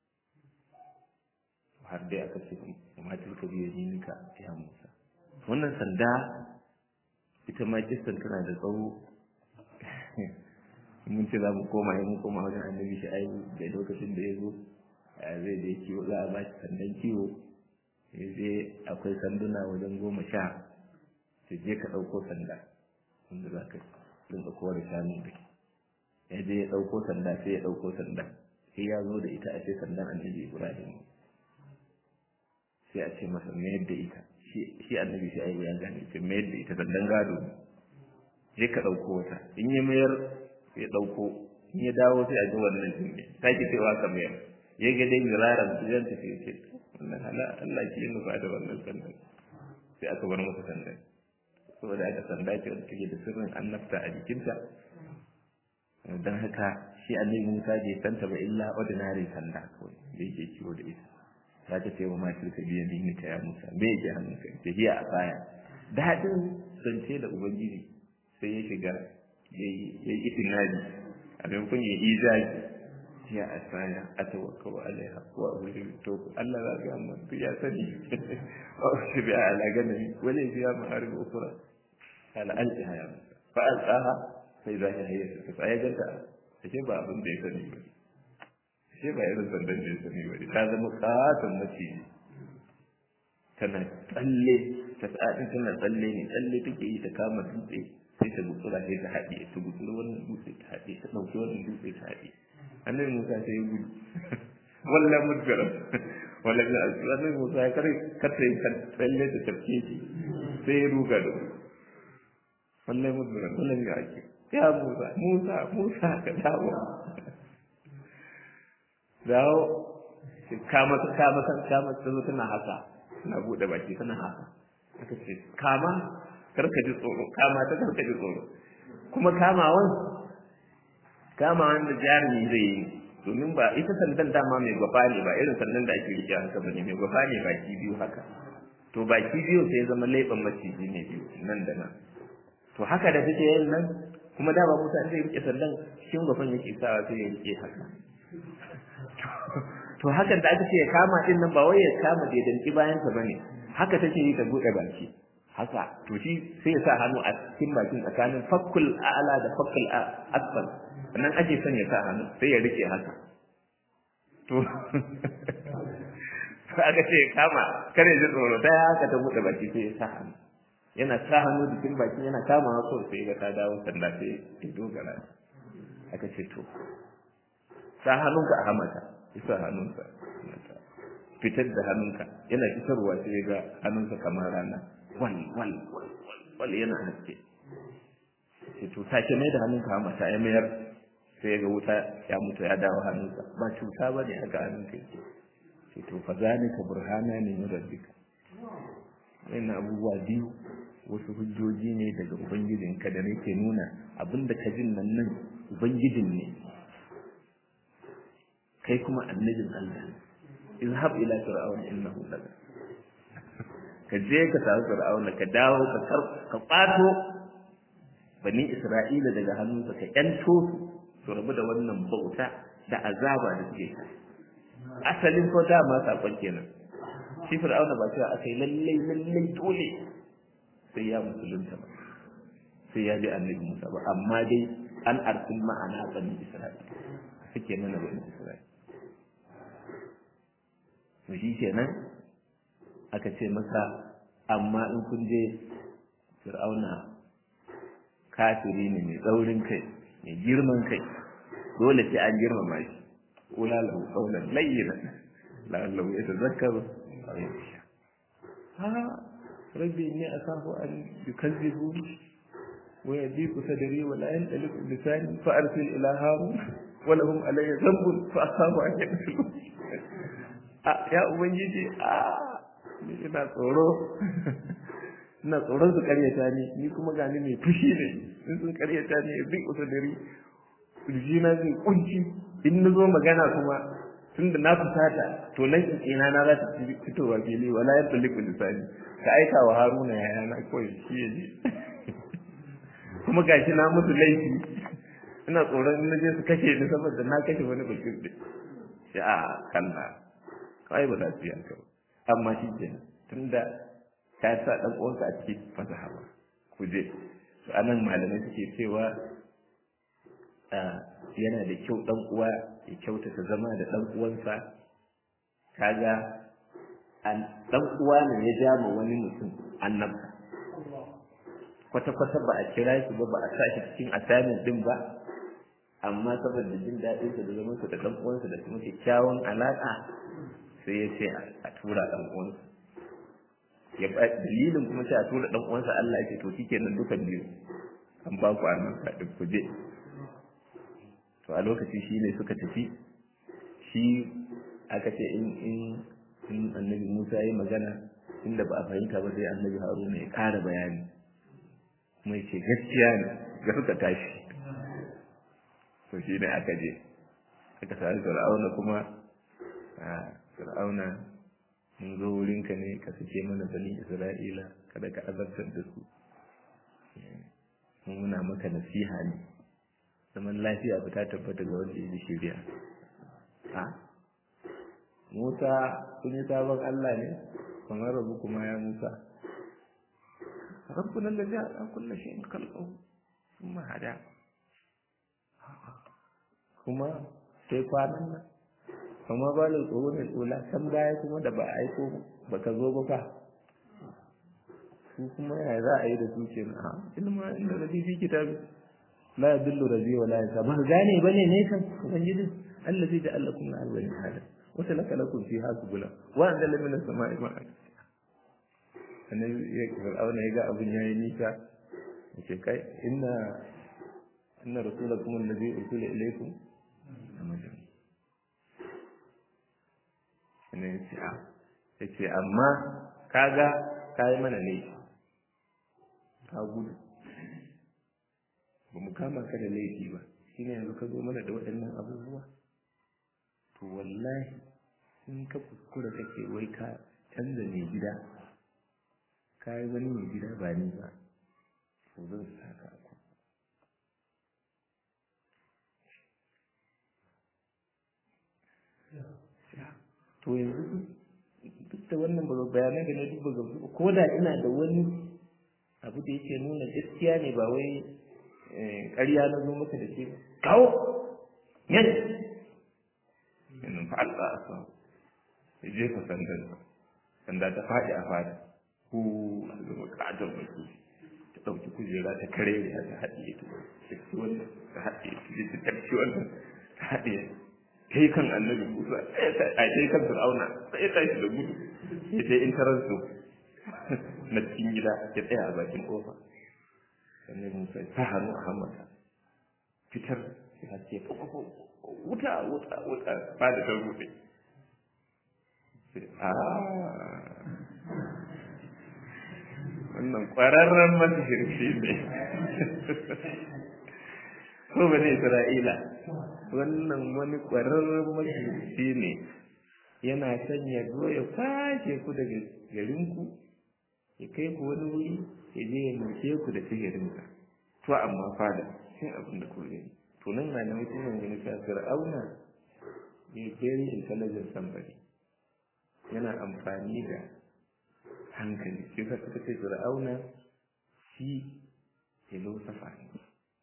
har dai aka ce kuma tilka biya yinika ya Musa wannan sanda ita ma kissan tana da tsawo mun ce za mu koma ya mun koma wajen annabi shi ai da lokacin da ya zo zai je kiwo za a ba shi sandan kiwo ya je akwai sanduna wajen goma sha sai je ka ɗauko sanda wanda za ka rinka kowa da shanu da ya je ya ɗauko sanda sai ya ɗauko sanda sai ya zo da ita a ce sandan annabi ibrahim sai a ce masa mayar da ita shi annabi shi ai ya gane ce mayar da ita sandan gado je ka ɗauko wata in ya mayar ya ɗauko in ya dawo sai a ji wannan jinne ta ki cewa ka mayar ya ga dai miraran su yan tafi ce wannan hala Allah ki yin nufa da wannan sandan sai aka bar masa sandan saboda aka sanda ce wanda take da sirrin annabta a jikinta don haka shi annabi Musa bai santa ba illa ordinary sanda kawai da yake kiwo da ita za ta ce wa masu ka biya ni ta ya Musa me yake hannunka ta hiya a baya daɗin zance da ubangiji sai ya shiga ya yi itinabi a maimakon ya yi zaji ya asaya a tawakkau alaiha wa wuri to Allah za ga amma ya sani wa shi bi ala ganami wala biya ma'arib ukra ala alqiha ya Musa fa alqaha sai za ya hayya ta sai ganta sai ba abin da ya sani ba sai ba irin sandan da ya sani ba ta zama katon maciji tana tsalle ta tsadin tana tsalle ne tsalle take yi ta kama dutse sai ta gutsura sai ta haɗe ta gutsura wannan dutse ta haɗe ta ɗauki wannan dutse ta haɗe annabi musa sai ya gudu wallan mudgara wallan da annabi musa ya kare kata yi tsalle ta tafke shi sai ya ruga da su wallan mudgara wallan ya ake ya musa musa musa ka dawo dawo kama kama kama ta zo tana haka tana buɗe baki tana haka aka ce kama karka ji tsoro kama ta karka ji tsoro kuma kamawan kamawan da jarumi zai yi domin ba ita sandan dama mai gwafa ne ba irin sandan da ake rike haka bane mai gwafa ne baki biyu haka to baki biyu sai zama laifin maciji ne biyu nan da nan to haka da take yin nan kuma dama Musa zai rike sandan cikin gwafan yake sawa sai ya rike haka to hakan da aka ce ya kama din nan ba wai ya kama da danki bayan sa bane haka take yi ta bude baki haka to shi sai ya sa hannu a cikin bakin tsakanin fakkul a'la da fakkul asfal nan ake son ya sa hannu sai ya rike haka to aka ce kama kare ji tsoro ta haka ta bude baki sai ya sa hannu yana sa hannu jikin bakin yana kama haka sai ga ta dawo sanda sai ya dogara aka ce to sa hannunka a hamata ya sa hannunsa fitar da hannunka yana fitarwa sai ga hannunsa kamar rana wal wal wal wal yana haske sai to sake mai da hannunka a mata ya mayar sai ga wuta ya mutu ya dawo hannunsa ba cuta ba ne haka hannunka yake sai to fa zalika burhana ne min rabbika wannan abubuwa biyu wasu hujjoji ne daga ubangijinka da nake nuna abinda ka jin nan nan ubangijin ne kai kuma annabin Allah izhab ila fir'auna innahu laga ka je ka samu fir'auna ka dawo ka kar ka kwato bani isra'ila daga hannunsa ka yanto su rabu da wannan bauta da azaba da suke asalin ko dama sakon kenan shi fir'auna ba cewa akai lallai lallai dole sai ya musulunta ba sai ya bi annabi Musa ba amma dai an arsil ma'ana bani Isra'ila suke nuna bani Isra'ila to shi kenan aka ce masa amma in kun je fir'auna kafiri ne mai tsaurin kai mai girman kai dole sai an girmama shi kula lahu qawlan layyinan la'allahu yatazakkaru aw yakhsha ha rabbi inni akhafu an yukazzibuni wa yadiku sadri wa la yantaliqu lisani fa arsil ila harun wa lahum alayya dhanbun fa akhafu an yaktulun a ya ubangiji a ni ina tsoro ina tsoron su karyata ni ni kuma gani mai fushi ne in sun karyata ni duk usadari na zai kunci in na zo magana kuma tunda na fusata to nan ina na za ta fitowa fili wala ya tsalli ku lisani ka aika wa haruna ya yana kawai shi ya je kuma gashi na musu laifi ina tsoron in na je su kashe ni saboda na kashe wani bakin ɗin shi a kalla kawai ba za su yi haka ba amma shi ke tunda ka sa ɗan uwanka a cikin fasaha ba ku je to anan malamai suke cewa yana da kyau ɗan uwa ya kyautata zama da ɗan uwansa kaga ɗan uwa ne ya ja ma wani mutum annabta kwata-kwata ba a kira shi ba ba a sa shi cikin assignment din ba amma saboda jin daɗin sa da zaman sa da ɗan uwansa da kuma kyakkyawan alaƙa sai ya ce a tura ɗan uwansa ya ba dalilin kuma sai a tura ɗan uwansa Allah ya ce to shikenan dukan biyu an ba ku annabta din ku je to a lokaci shi ne suka tafi shi aka ce in in in annabi Musa ya magana inda ba a fahimta ba sai annabi Haruna ya ƙara bayani kuma ya ce gaskiya ne ga suka tashi to shi ne aka je aka sami fir'auna kuma a fir'auna mun zo wurinka ne ka sake mana bani isra'ila kada ka azabtar da su mun muna maka nasiha ne zaman lafiya ba ta tabbata ga wanda ya shirya a musa kun yi sabon allah ne kamar rabu kuma ya musa rabbuna allazi ala kulli shay'in khalqahu thumma hada kuma sai kwanan nan kuma ba da tsoro mai tsola can baya kuma da ba aiko ba ka zo ba fa su kuma ya za a yi da su ke na ilma inda rabi fi kitabi la yadullu rabi wa la yansa ba gane bane ne kan ubangiji allazi da Allah kuma alwani hada wa talaka lakum fi hasbula wa anzala min as-sama'i ma'an annabi ya fir'auna ya ga abin yayi nisa yace kai inna inna rasulakum allazi ursila ilaykum amajin ne yace a yace amma kaga kai mana ne ka gudu ba mu kama ka da laifi ba shine yanzu ka zo mana da waɗannan abubuwa to wallahi in ka kuskura kake wai ka canza mai gida ka yi wani mai gida ba ni ba to zan saka ku to yanzu duk da wannan bayanai da na duba ga ko da ina da wani abu da yake nuna gaskiya ne ba wai ƙarya na zo maka da shi kawo yan yanzu fa Allah a sa ya jefa sandan sanda ta faɗi a fada ku a zama ƙaton mutu ta ɗauki kujera ta kare da ta haɗiye ta ci wannan ta haɗiye ta ta ci wannan ta haɗiye kai kan annabi Musa a kai kan Fir'auna sai ya tashi da gudu ya je intarar su na cikin gida ya tsaya a bakin kofa annabi Musa ta hannu a hammata fitar ya ce wuta wuta wuta ba da ta rufe a wannan ƙwararren masihirci ne ko ba ne Isra'ila wannan wani ƙwararren masihirci ne yana son ya zo ya kwashe ku daga garinku ya kai ku wani wuri ya je ya nuke ku da sihirinsa to amma fada cin abin da ku gani to nan na nan mutumin wani ta fir'auna ne very intelligent somebody yana amfani da hankali shi ka suka ce fir'auna shi filosofa ne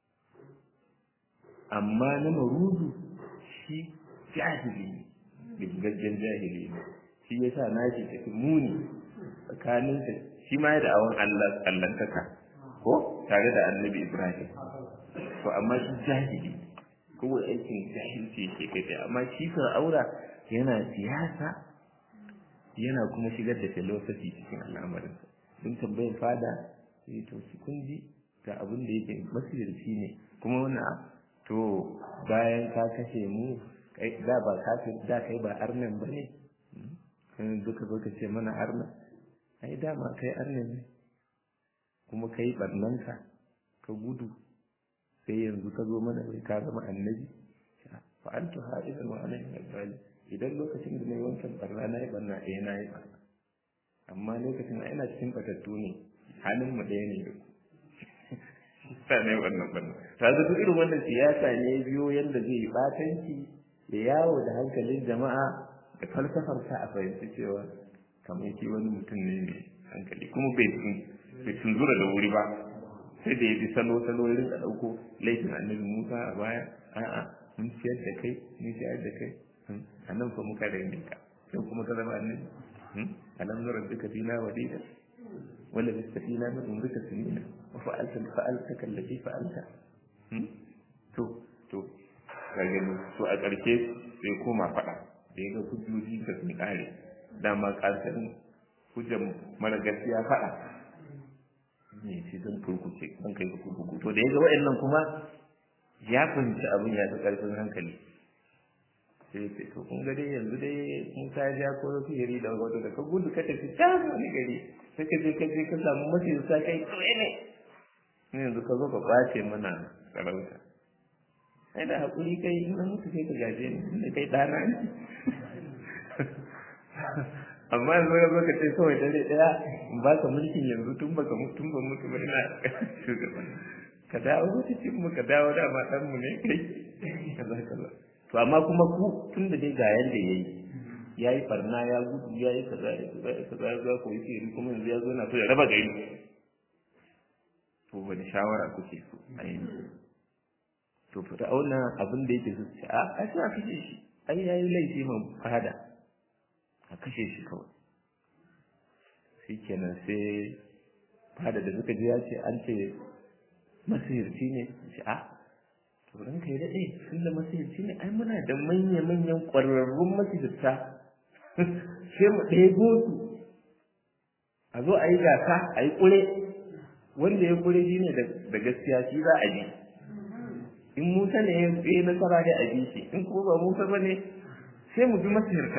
amma na marudu shi jahili ne gaggen jahili ne shi ya sa nashi tafi muni tsakanin da shi ma ya da awon Allah allantaka ko tare da annabi Ibrahim to amma shi jahili kowai aikin jahilci ke kai amma shi fir'aura yana siyasa yana kuma shigar da philosophy cikin al'amarin sun tambayin fada sai to su kun ji ga abin da yake masirci ne kuma wannan to bayan ka kashe mu da ba kafir da kai ba arnan ba ne kan duka zo ka ce mana arnan ai dama kai arnan ne kuma kai barnanka ka gudu sai yanzu ka zo mana bai ka zama annabi fa antu ha'idan wa ana min idan lokacin da nayi wancan barna na yi barna eh na yi barna amma lokacin ina cikin batattu ne halin mu ɗaya ne da ku sa ne wannan barna ta duk irin wannan siyasa ne biyo yanda zai yi batanci da yawo da hankalin jama'a da falsafar ta a fahimci cewa kamar shi wani mutum ne mai hankali kuma bai bai tunzura da wuri ba sai da ya bi salo salo ya rinka ɗauko laifin annabi musa a baya a'a mun ciyar da kai mun ciyar da kai a nan fa muka da ka sai kuma ka zama annabi alam nura duka fina walida wala bistafina min umrika sinina wa fa'alta fa'alta kallati fa'alta to to ka gani to a ƙarshe sai koma faɗa da ya ga hujjoji da sun ƙare dama ƙarshen hujjar mara gaskiya faɗa ne shi zan kurkuce zan kai ka kurkuku to da ya ga wa'annan kuma ya fahimci abin ya fi ƙarfin hankali sai ce to kun ga dai yanzu dai mun ka ja ko sihiri da wato da ka gudu ka tafi can wani gari sai ka je ka je ka samu mace sa kai tsaye ne ne yanzu ka zo ka ɓace mana sarauta ai da haƙuri kai in an mutu sai ka gaje ni inda kai ɗana ne amma yanzu ka zo ka ce kawai dare ɗaya in ba ka mulkin yanzu tun baka tun ba mutu ba ina shugaban ka dawo cikin mu ka dawo dama ɗan mu ne kai kaza kaza to amma kuma ku tun da dai ga yanda yayi yayi farna ya gudu yayi kaza ya kaza ya kaza ya zo ko yi kuma yanzu ya zo na so ya raba gari to wani shawara kuke so a yanzu to fir'auna abin da yake zuci a a sai a kashe shi ai yayi laifi man fada a kashe shi kawai shikenan sai fada da suka ji ya ce an ce masirci ne shi a to ran kai dade sun da masirci ne ai muna da manya manyan ƙwararrun masirta sai mu ɗebo su a zo a yi gasa a yi ƙure wanda ya ƙure shi ne da gaskiya shi za a ji in Musa ne ya yi nasara da a shi in kuma ba Musa ba ne sai mu bi masirta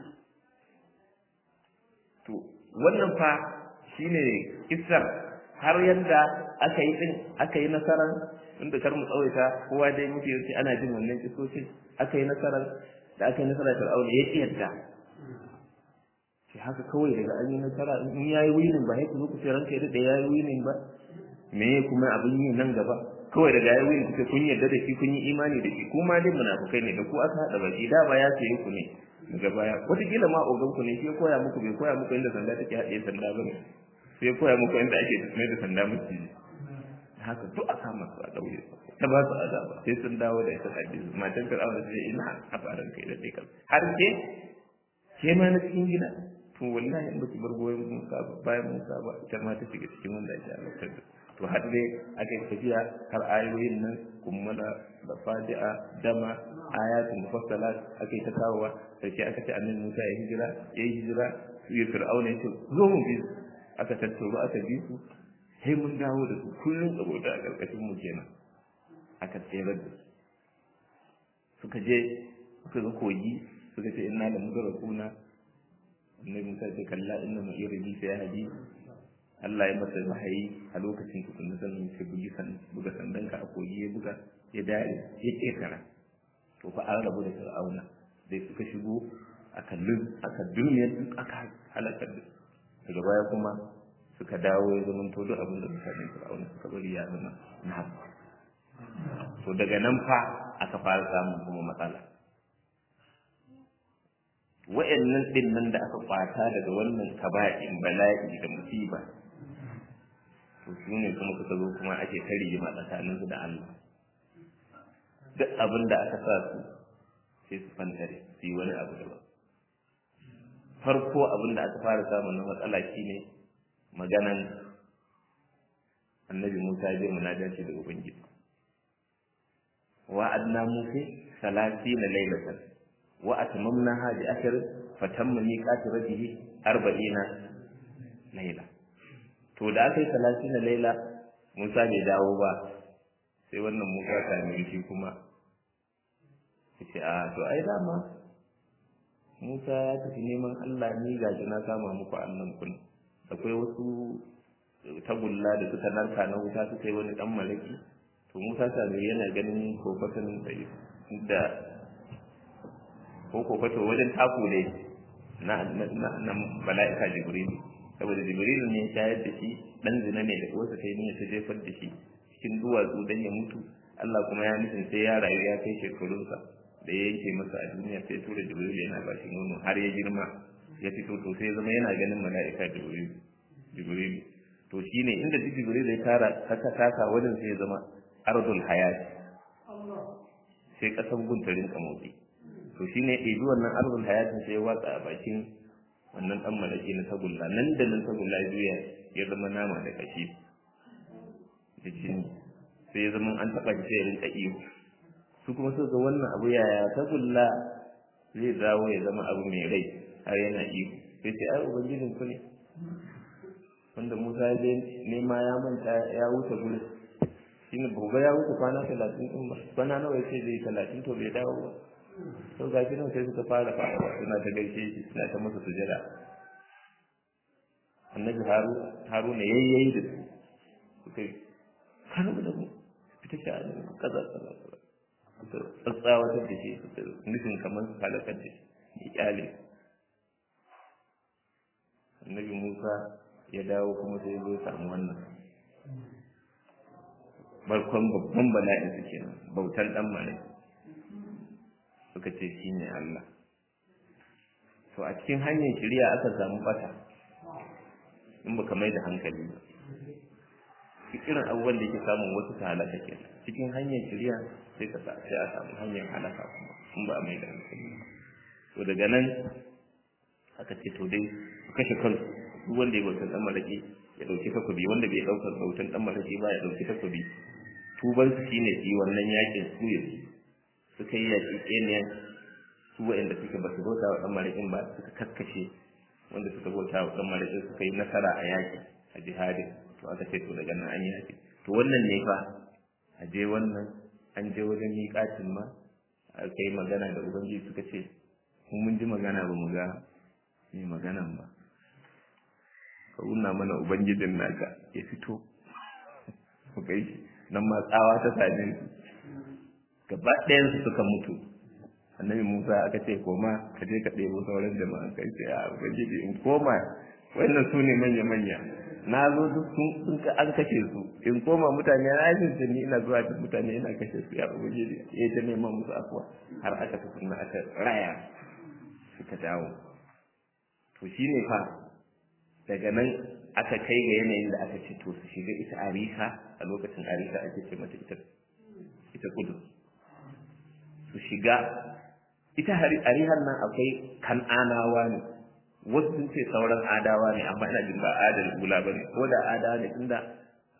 to wannan fa shine kissar har yanda aka yi din aka yi nasarar inda kar mu tsawaita kowa dai muke yace ana jin wannan kisoshin aka yi nasarar da aka yi nasarar Fir'auna ya tsiyarta shi haka kawai daga an yi nasara in yayi winin ba sai ku zo ku ce ranka da yayi winin ba me kuma abin yi nan gaba kawai daga yayi winin kuke kun yarda da shi kun yi imani da shi kuma dai munafukai ne da ku aka hada baki da ba ya sayi ku ne daga baya wataƙila ma ogan ku ne shi ya koya muku bai koya muku inda sanda take haɗe sanda ba ne sai ya koya muku inda ake mai da sanda musu haka duk a kama su a ɗaure ta ba su azaba sai sun dawo da ita hadisi matan fir'auna sai ina a faran kai da kai har ke ke ma na cikin gida to wallahi in baki bar goyon Musa ba bayan Musa ba ita ma ta shiga cikin wanda ake halartar da to har dai aka yi tafiya har ayoyin nan kummala da fadi'a dama ayatul mufassalat aka yi ta kawowa sai aka ce annabi Musa ya hijira ya yi hijira ya fir'auna ya ce zo mu bi aka tattauro aka bi su sai mun dawo da su kullum saboda a ƙarƙashin mu kenan aka tsere da su suka je suka ga kogi suka ce inna da mudarakuna annabi Musa ce kalla inna ma irbi sai hadi Allah ya masa wahayi a lokacin tukunna sannan sai bugi san buga sandanka a kogi ya buga ya dare ya ketara to fa an rabu da fir'auna dai suka shigo aka lun aka duniya duk aka halakar da daga baya kuma suka dawo ya zama to duk abin da mutanen fir'auna suka bari ya zama na haɓa to daga nan fa aka fara samun kuma matsala wa'annan din nan da aka kwata daga wannan kaba'in bala'i da musiba to su ne kuma suka zo kuma ake ta rigima tsakaninsu da Allah duk abin da aka sa su sai su fantare su yi wani abu daban farko abin da aka fara samun na matsala shine maganan annabi Musa je munajati da Ubangiji wa adna Musa salatina laylatan wa atmamnaha bi ashr fatamma miqatu rabbihi arba'ina layla to da aka yi salatina layla Musa bai dawo ba sai wannan Musa ta shi kuma yace a to ai dama Musa ya tafi neman Allah ni gaji na kama muku annan kun akwai wasu tagulla da suka narka na wuta suka yi wani dan malaki to Musa Samiri yana ganin kofatin da ko kofato wajen taku ne na na mala'ika Jibril saboda Jibril ne ya shayar da shi dan zina ne da uwarsa ta yi niyyar ta jefar da shi cikin duwatsu dan ya mutu Allah kuma ya nufin sai ya rayu ya kai shekarunsa da ya yanke masa a duniya sai tura Jibril yana ba shi nono har ya girma ya fito to sai zama yana ganin mala'ika Jibril Jibril to shine inda duk Jibril ya tara kaka taka wajen sai ya zama ardul hayat sai kasan guntarin kamotsi to shine ɗebi wannan ardul hayat sai ya watsa a bakin wannan dan malaki na tagulla nan da nan tagulla juya ya zama nama da kashi da jini sai ya zama an taɓa shi sai ya rinka iyo su kuma suka ga wannan abu yaya tagulla zai dawo ya zama abu mai rai har yana iyo sai ce ai ubangijin ku ne wanda Musa ya je nema ya manta ya wuce gurin shine gobe ya wuce kwana talatin din ba kwana nawa yace zai talatin to bai dawo ba to ga shi nan sai suka fara fara suna ta gaishe shi suna ta masa sujada annabi haru haru ne yayyayi da su suka yi kanu da mu fita shi a nan kaza kaza kaza tsatsawatar da shi nufin kamar su halakar da shi ya kyale annabi musa ya dawo kuma sai ya samu wannan barkon babban bala'in su kenan bautan dan malai suka ce shi ne Allah to a cikin hanyar shari'a aka samu bata in baka mai da hankali ba irin abubuwan da yake samun wasu ta halaka ke cikin hanyar shari'a sai ka sa sai a samu hanyar halaka kuma in ba a mai da hankali ba to daga nan aka ce to dai su kashe kansu duk wanda ya bautan dan malaki ya dauki takobi wanda bai daukar bautan dan malaki ba ya dauki takobi tuban su shine su yi wannan yakin su ya suka yi yaki keniyan su wa'anda suka ba su bauta wa dan malakin ba suka kakkashe wanda suka bauta wa dan malakin suka yi nasara a yaki a jihadin to aka ce to daga nan an yi yaki to wannan ne fa a je wannan an je wajen miƙatin ma aka yi magana da ubangiji suka ce mun ji magana ba mu ga mai maganan ba ka nuna mana ubangijin naka ya fito ku kai shi nan ma tsawa ta same su gaba ɗayan su suka mutu annabi musa aka ce koma ka je ka ɗebo sauran jama'a kai ce a ubangiji in koma wannan su ne manya manya na zo duk sun ka an kashe su in koma mutane na yi ni ina zuwa da mutane ina kashe su ya ubangiji ya ta neman musu afuwa har aka tafi na aka raya suka dawo to shine fa daga nan aka kai ga yanayin da aka ce to su shiga ita arika a lokacin arika ake ce mata ita ita kudu su shiga ita arihar nan akwai kan'anawa ne wasu sun ce sauran adawa ne amma ina jin ba adal gula ba ne ko da adawa ne tunda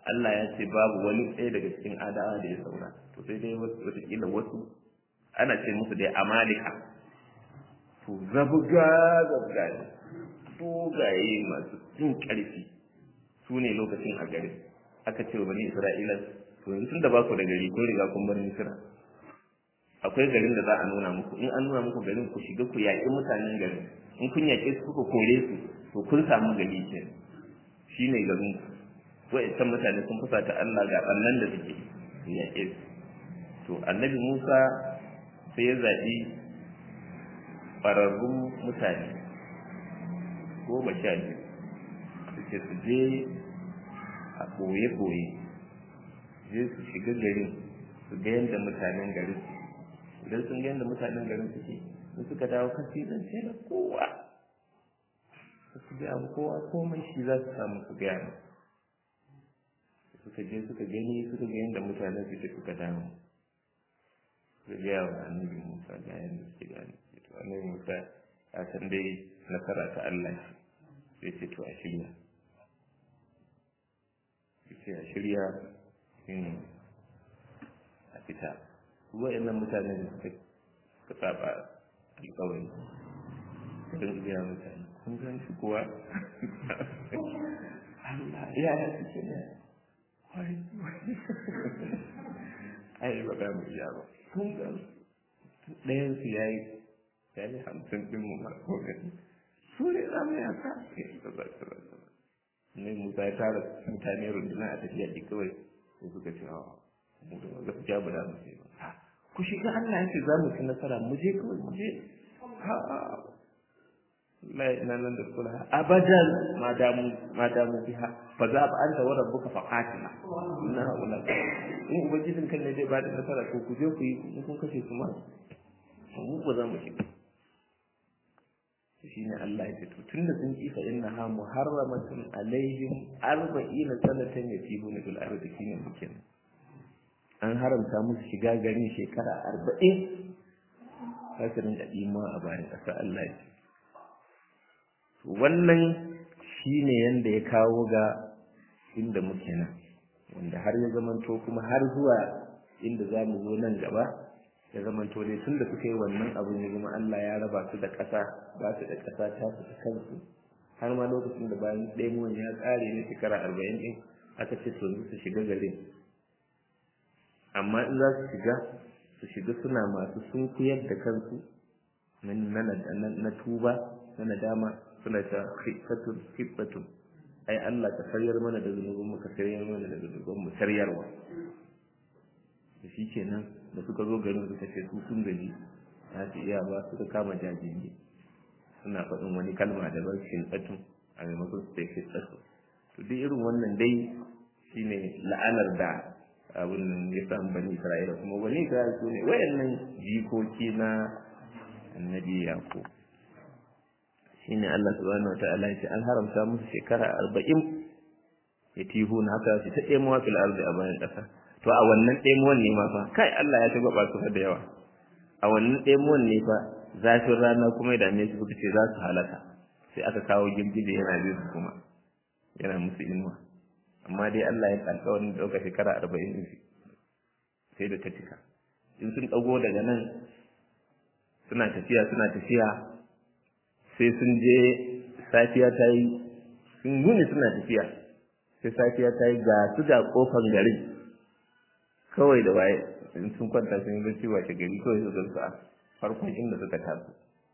Allah ya ce babu wani ɗaya daga cikin adawa da ya saura to sai dai wasu wataƙila wasu ana ce musu dai amalika to zabga zabga ne dogaye masu jin ƙarfi su ne lokacin a gari aka ce wa bani isra'ila to yanzu tun da ba ku da gari kun riga kun bar misira akwai garin da za a nuna muku in an nuna muku garin ku shiga ku yaƙi mutanen garin in kun yaƙe su kuka kore su to kun samu gari ke shi ne garin ku wa'ancan mutane sun fusa ta Allah ga ɓannan da suke su yaƙe su to annabi Musa sai ya zaɓi ƙwararrun mutane goma sha biyu su ce su je a ɓoye-ɓoye je su shiga garin su ga yadda mutanen garin su idan sun ga yadda mutanen garin suke in suka dawo kasi zan ce da kowa su ga abu kowa komai shi za su samu su gaya mu suka je suka gani suka ga yadda mutanen suke suka dawo suka gaya wa annabi musa ga yadda suke gani to annabi musa ya san dai nasara ta allah ce sai ce to a shirya sai a shirya a fita wa'annan mutane da suka suka saba alƙawari don biya mutane kun gan shi kuwa Allah ya ya suke ne ai ba za mu iya ba kun gan ɗayan su ya yi ya yi hamsin ɗin mu ma ko gani su ne za mu yaka ne musa ya tara mutane runduna a tafiya ɗi kawai sai suka ce mu da gaskiya ba da mu ce ba ku shiga Allah yake za mu ci nasara mu je kawai mu je ha la ina nan da kula abadan ma damu ma damu biha fa za ba anta wa rabbuka fa qatila inna haula in ubangijin kan ne zai ba da nasara ko ku je ku yi in kun kashe su ma mu ba za mu shiga shine Allah ya ce to tunda sun ki fa innaha muharramatun alaihim arba'ina sanatan yatihuna fil ardi shine mukin an haramta musu shiga garin shekara arba'in hasirin da ima a bayan ƙasa Allah ya ce wannan shine yanda ya kawo ga inda muke nan wanda har ya zamanto kuma har zuwa inda za mu zo nan gaba ya zamanto dai tun da suka yi wannan abin ya zama Allah ya raba su da ƙasa ba su da ƙasa ta su ta kansu har ma lokacin da bayan ɗaya ya ƙare na shekara arba'in ɗin aka ce to su shiga garin amma in za su shiga su shiga suna masu sunkuyar da kansu na tuba na nadama suna ta hibbatun hibbatun ai Allah ka saryar mana da zunubin mu ka saryar mana da zunubin mu saryarwa da shi kenan da suka zo garin suka ce su sun gaji za su iya ba suka kama jajiri suna faɗin wani kalma da ban shintatu a maimakon su ce shintatu to duk irin wannan dai shine la'anar da abin nan ya samu bani isra'ila kuma bani isra'ila su ne wayannan jikoki na annabi yaqub shine Allah subhanahu wataala ya ce an haramta musu shekara arba'in ya tihu na haka su ta ɗemuwa fil ardi a bayan ƙasa to a wannan ɗemuwan ne ma fa kai Allah ya ta gaba su da yawa a wannan ɗemuwan ne fa zafin rana kuma ya dame su suka ce za su halaka sai aka kawo girgije yana bin su kuma yana musu inuwa amma dai Allah ya kalka wani ɗauka shekara arba'in ɗin sai da ta cika in sun ɗago daga nan suna tafiya suna tafiya sai sun je safiya ta yi sun guni suna tafiya sai safiya ta yi ga su ga kofan garin kawai da waye in sun kwanta sun yi bacci wace gari kawai su gansu a farkon inda suka taso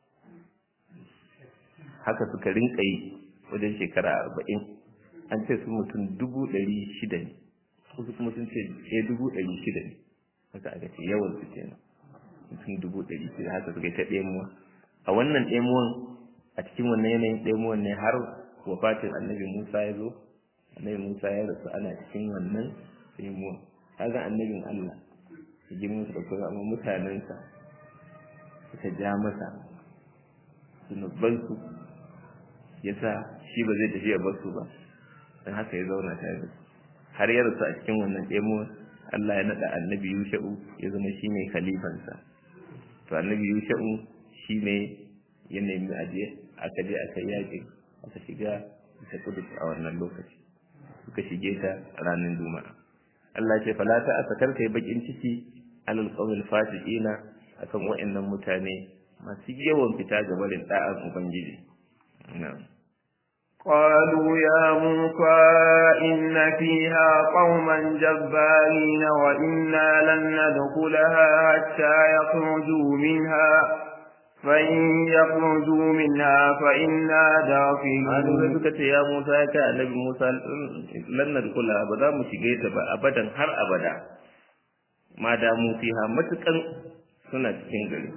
haka suka rinka yi wajen shekara arba'in an ce su mutum dubu ɗari shida ne wasu kuma sun ce ɗaya dubu ɗari shida ne haka aka ce yawan su kenan mutum dubu ɗari shida haka suka yi ta ɗemuwa a wannan ɗemuwan a cikin wannan yanayin ɗemuwan ne har wafatin annabi musa ya zo annabi musa ya rasu ana cikin wannan ɗemuwan kaga annabin allah ya girma su ɗauki amma mutanensa suka ja masa zunubansu ya sa shi ba zai tafi ya bar su ba don haka ya zauna tare da su har ya rasu a cikin wannan ɗemuwan allah ya naɗa annabi yusha'u ya zama shi ne khalifansa to annabi yusha'u shi ne ya nemi aje aka je aka yaƙi aka shiga ta kudus a wannan lokaci suka shige ta ranar juma'a Allah ce fala ta asakar kai bakin ciki alal qawmil fasiqina akan wa'annan mutane masu yawan fita ga barin da'an ubangiji na'am قالوا يا موسى إن فيها قوما جبارين وإنا لن ندخلها حتى يخرجوا منها فإن يخرجوا منها فإنا داخلون Hannu suka ce ya Musa ya kai annabi Musa lannar kula ba za mu shige ta ba abadan har abada ma da mu fiha matukan suna cikin gari.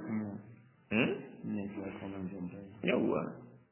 Yawwa.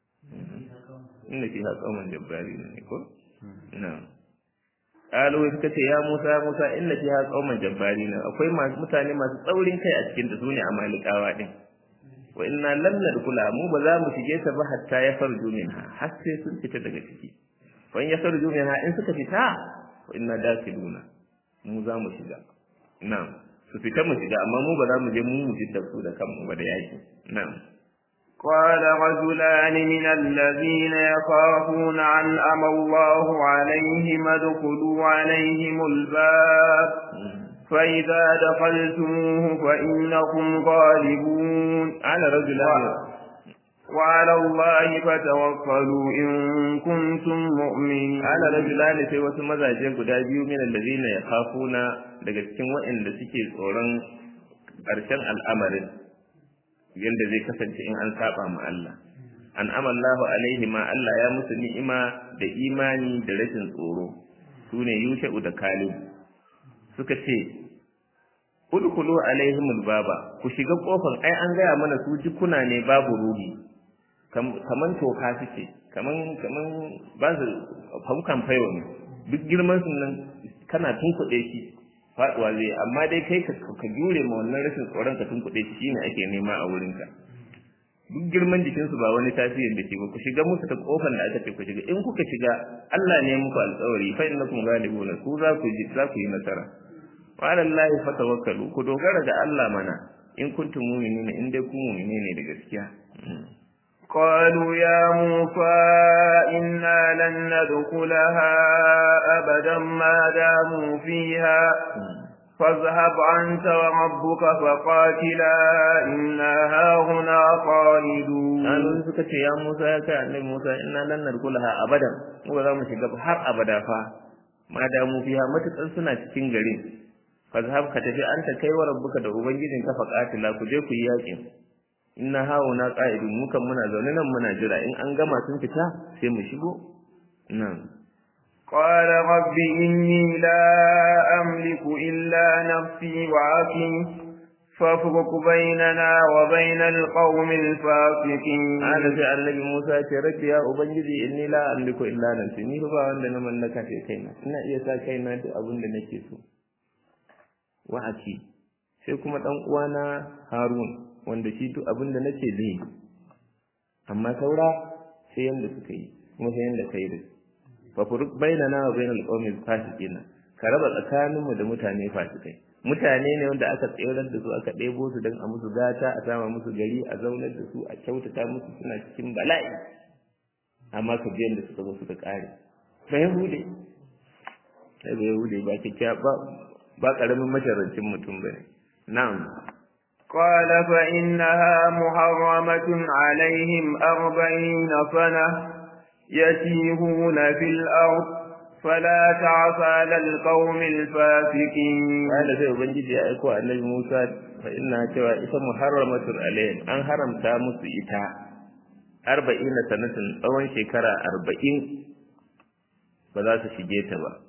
Inda fiha kauman jabbari ne ko? Na. Ƙalo suka ce ya Musa ya Musa inda fiha kauman jabbari ne akwai mutane masu tsaurin kai a cikin da su ne a malikawa din. wa inna lam nadkhula mu ba za mu shige ta ba hatta ya farju minha har sai sun fita daga ciki fa in ya farju minha in suka fita wa inna dakiluna mu za mu shiga na'am su fita mu shiga amma mu ba za mu je mu mu fitar su da kanmu ba da yaki na'am قال رجلان من الذين يخافون أنعم الله عليهم ادخلوا عليهم الباب فإذا دخلتموه فإنكم غالبون على رجلان وعلى الله فتوكلوا إن كنتم مؤمنين على رجلان sai wasu mazaje guda biyu min allazina yakhafuna daga cikin waɗanda suke tsoron ƙarshen al'amarin yanda zai kasance in an saba ma Allah an amallahu alaihi ma Allah ya musu ni'ima da imani da rashin tsoro sune yusha'u da kalib suka ce udkhulu alaihimul baba ku shiga kofar ai an gaya mana su jikuna ne babu ruhi kaman toka suke kaman kaman ba su faukan fayo ne duk girman su nan kana tunkuɗe shi faduwa zai amma dai kai ka ka jure ma wannan rashin tsoron ka tunkuɗe shi shine ake nema a wurinka duk girman jikinsu ba wani tasirin da ke ba ku shiga musu ta kofar da aka ce ku shiga in kuka shiga Allah ne muku alƙawari fa innakum ghalibuna ku za ku ji za ku yi nasara wa ala Allah fatawakkalu ku dogara ga Allah mana in kuntum mu'minina in dai ku mu'mine ne da gaskiya قالوا يا موسى إنا لن ندخلها أبدا ما داموا فيها فاذهب أنت وربك فقاتلا إنا هاهنا خالدون قالوا suka ce ya Musa ya kai annabi Musa inna lan nadkhulaha abadan mu ba za mu shiga har abada fa ma da mu fiha matukan suna cikin garin fazhab ka tafi anta kai wa rabbuka da ubangijin ka faqatila ku je ku yi yakin inna hauna qa'idun mu kan muna zaune nan muna jira in an gama sun fita sai mu shigo nan قال رب إني لا أملك إلا نفسي وعكي فافرق بيننا وبين القوم الفاسقين هذا في النبي موسى رب يا أبنجي إني لا أملك إلا نفسي ni ba wanda na mallaka sai kaina ina iya sa kaina duk abin da nake so wa'aki sai kuma dan uwana Harun wanda shi duk abin da nake zai amma saura sai yanda suka yi kuma sai yanda kai da fa furuq bainana wa bainal qawmil fasiqin ka raba tsakaninmu da mutane fasikai mutane ne wanda aka tsayar da su aka ɗebo su don a musu gata a sama musu gari a zaunar da su a kyautata musu suna cikin bala'i amma ka biyan da suka zo suka ƙare ba yahude sai ba yahude ba kyakkya ba ba ƙaramin masharancin mutum ba ne na'am قال فإنها محرمة عليهم أربعين سنة يتيهون في الأرض فلا تعص على القوم الفاسقين قال sai ubangiji ya aiko annabi Musa fa inna cewa ita muharramatun alayhim an haramta musu ita 40 sanatin tsawon shekara 40 ba za su shige ta ba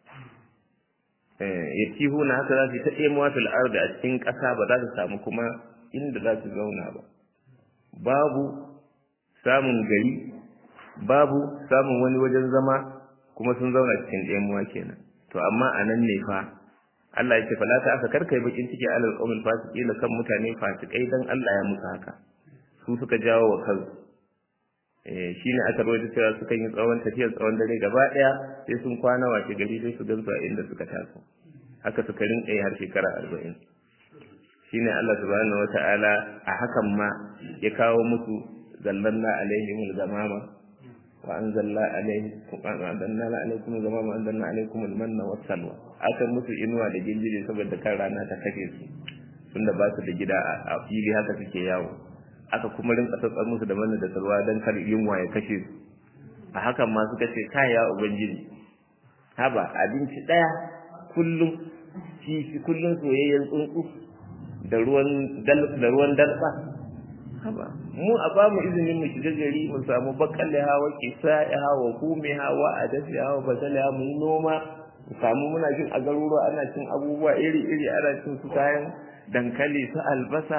eh yatihuna haka za su ta ɗemuwa fil ardi a cikin ƙasa ba za su samu kuma inda za su zauna ba babu samun gari babu samun wani wajen zama kuma sun zauna cikin ɗemuwa kenan to amma a nan ne fa Allah ya ce fala ta aka karkai bakin ciki alal qawmil fasiqin kan mutane fasikai dan Allah ya musu haka su suka jawo wa kansu eh shine aka rawaito cewa suka yi tsawon tafiyar tsawon dare gaba daya sai sun kwana wace gari sai su gansu a inda suka taso haka suka rinka har shekara 40 shine Allah subhanahu wataala a hakan ma ya kawo musu zallanna alaihimul gamama wa anzalna alaikum anzalna alaikum zama ma anzalna alaikum almanna wassalwa aka musu inuwa da gindire saboda kan rana ta kashe su tunda ba su da gida a fili haka suke yawo aka kuma rinka tsatsar musu da manna da salwa dan kar yunwa ya kashe su a hakan ma suka ce kai ya ubangiji haba abinci daya kullum kifi kullum soyayyen tsuntsu da ruwan da ruwan dalba haba mu a ba mu izinin mu shiga gari mu samu bakalle hawa kisa ya hawa kume hawa a dafi hawa basale hawa mu yi noma mu samu muna jin a garuruwa ana cin abubuwa iri iri ana cin su kayan dankali su albasa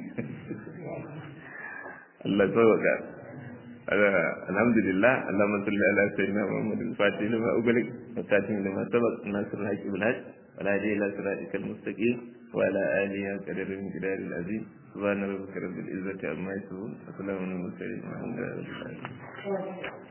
Allah sauka alhamdulillah Allahumma salli ala sayyidina Muhammad al-Fatih lima ughliq wa khatim lima sabaq nasr al-haq bil haq wa la ilaha illa siratal mustaqim wa ala alihi wa qadar min qidar al-azim subhana rabbika rabbil izzati amma yasifun wa salamun ala al-mursalin walhamdulillahi rabbil alamin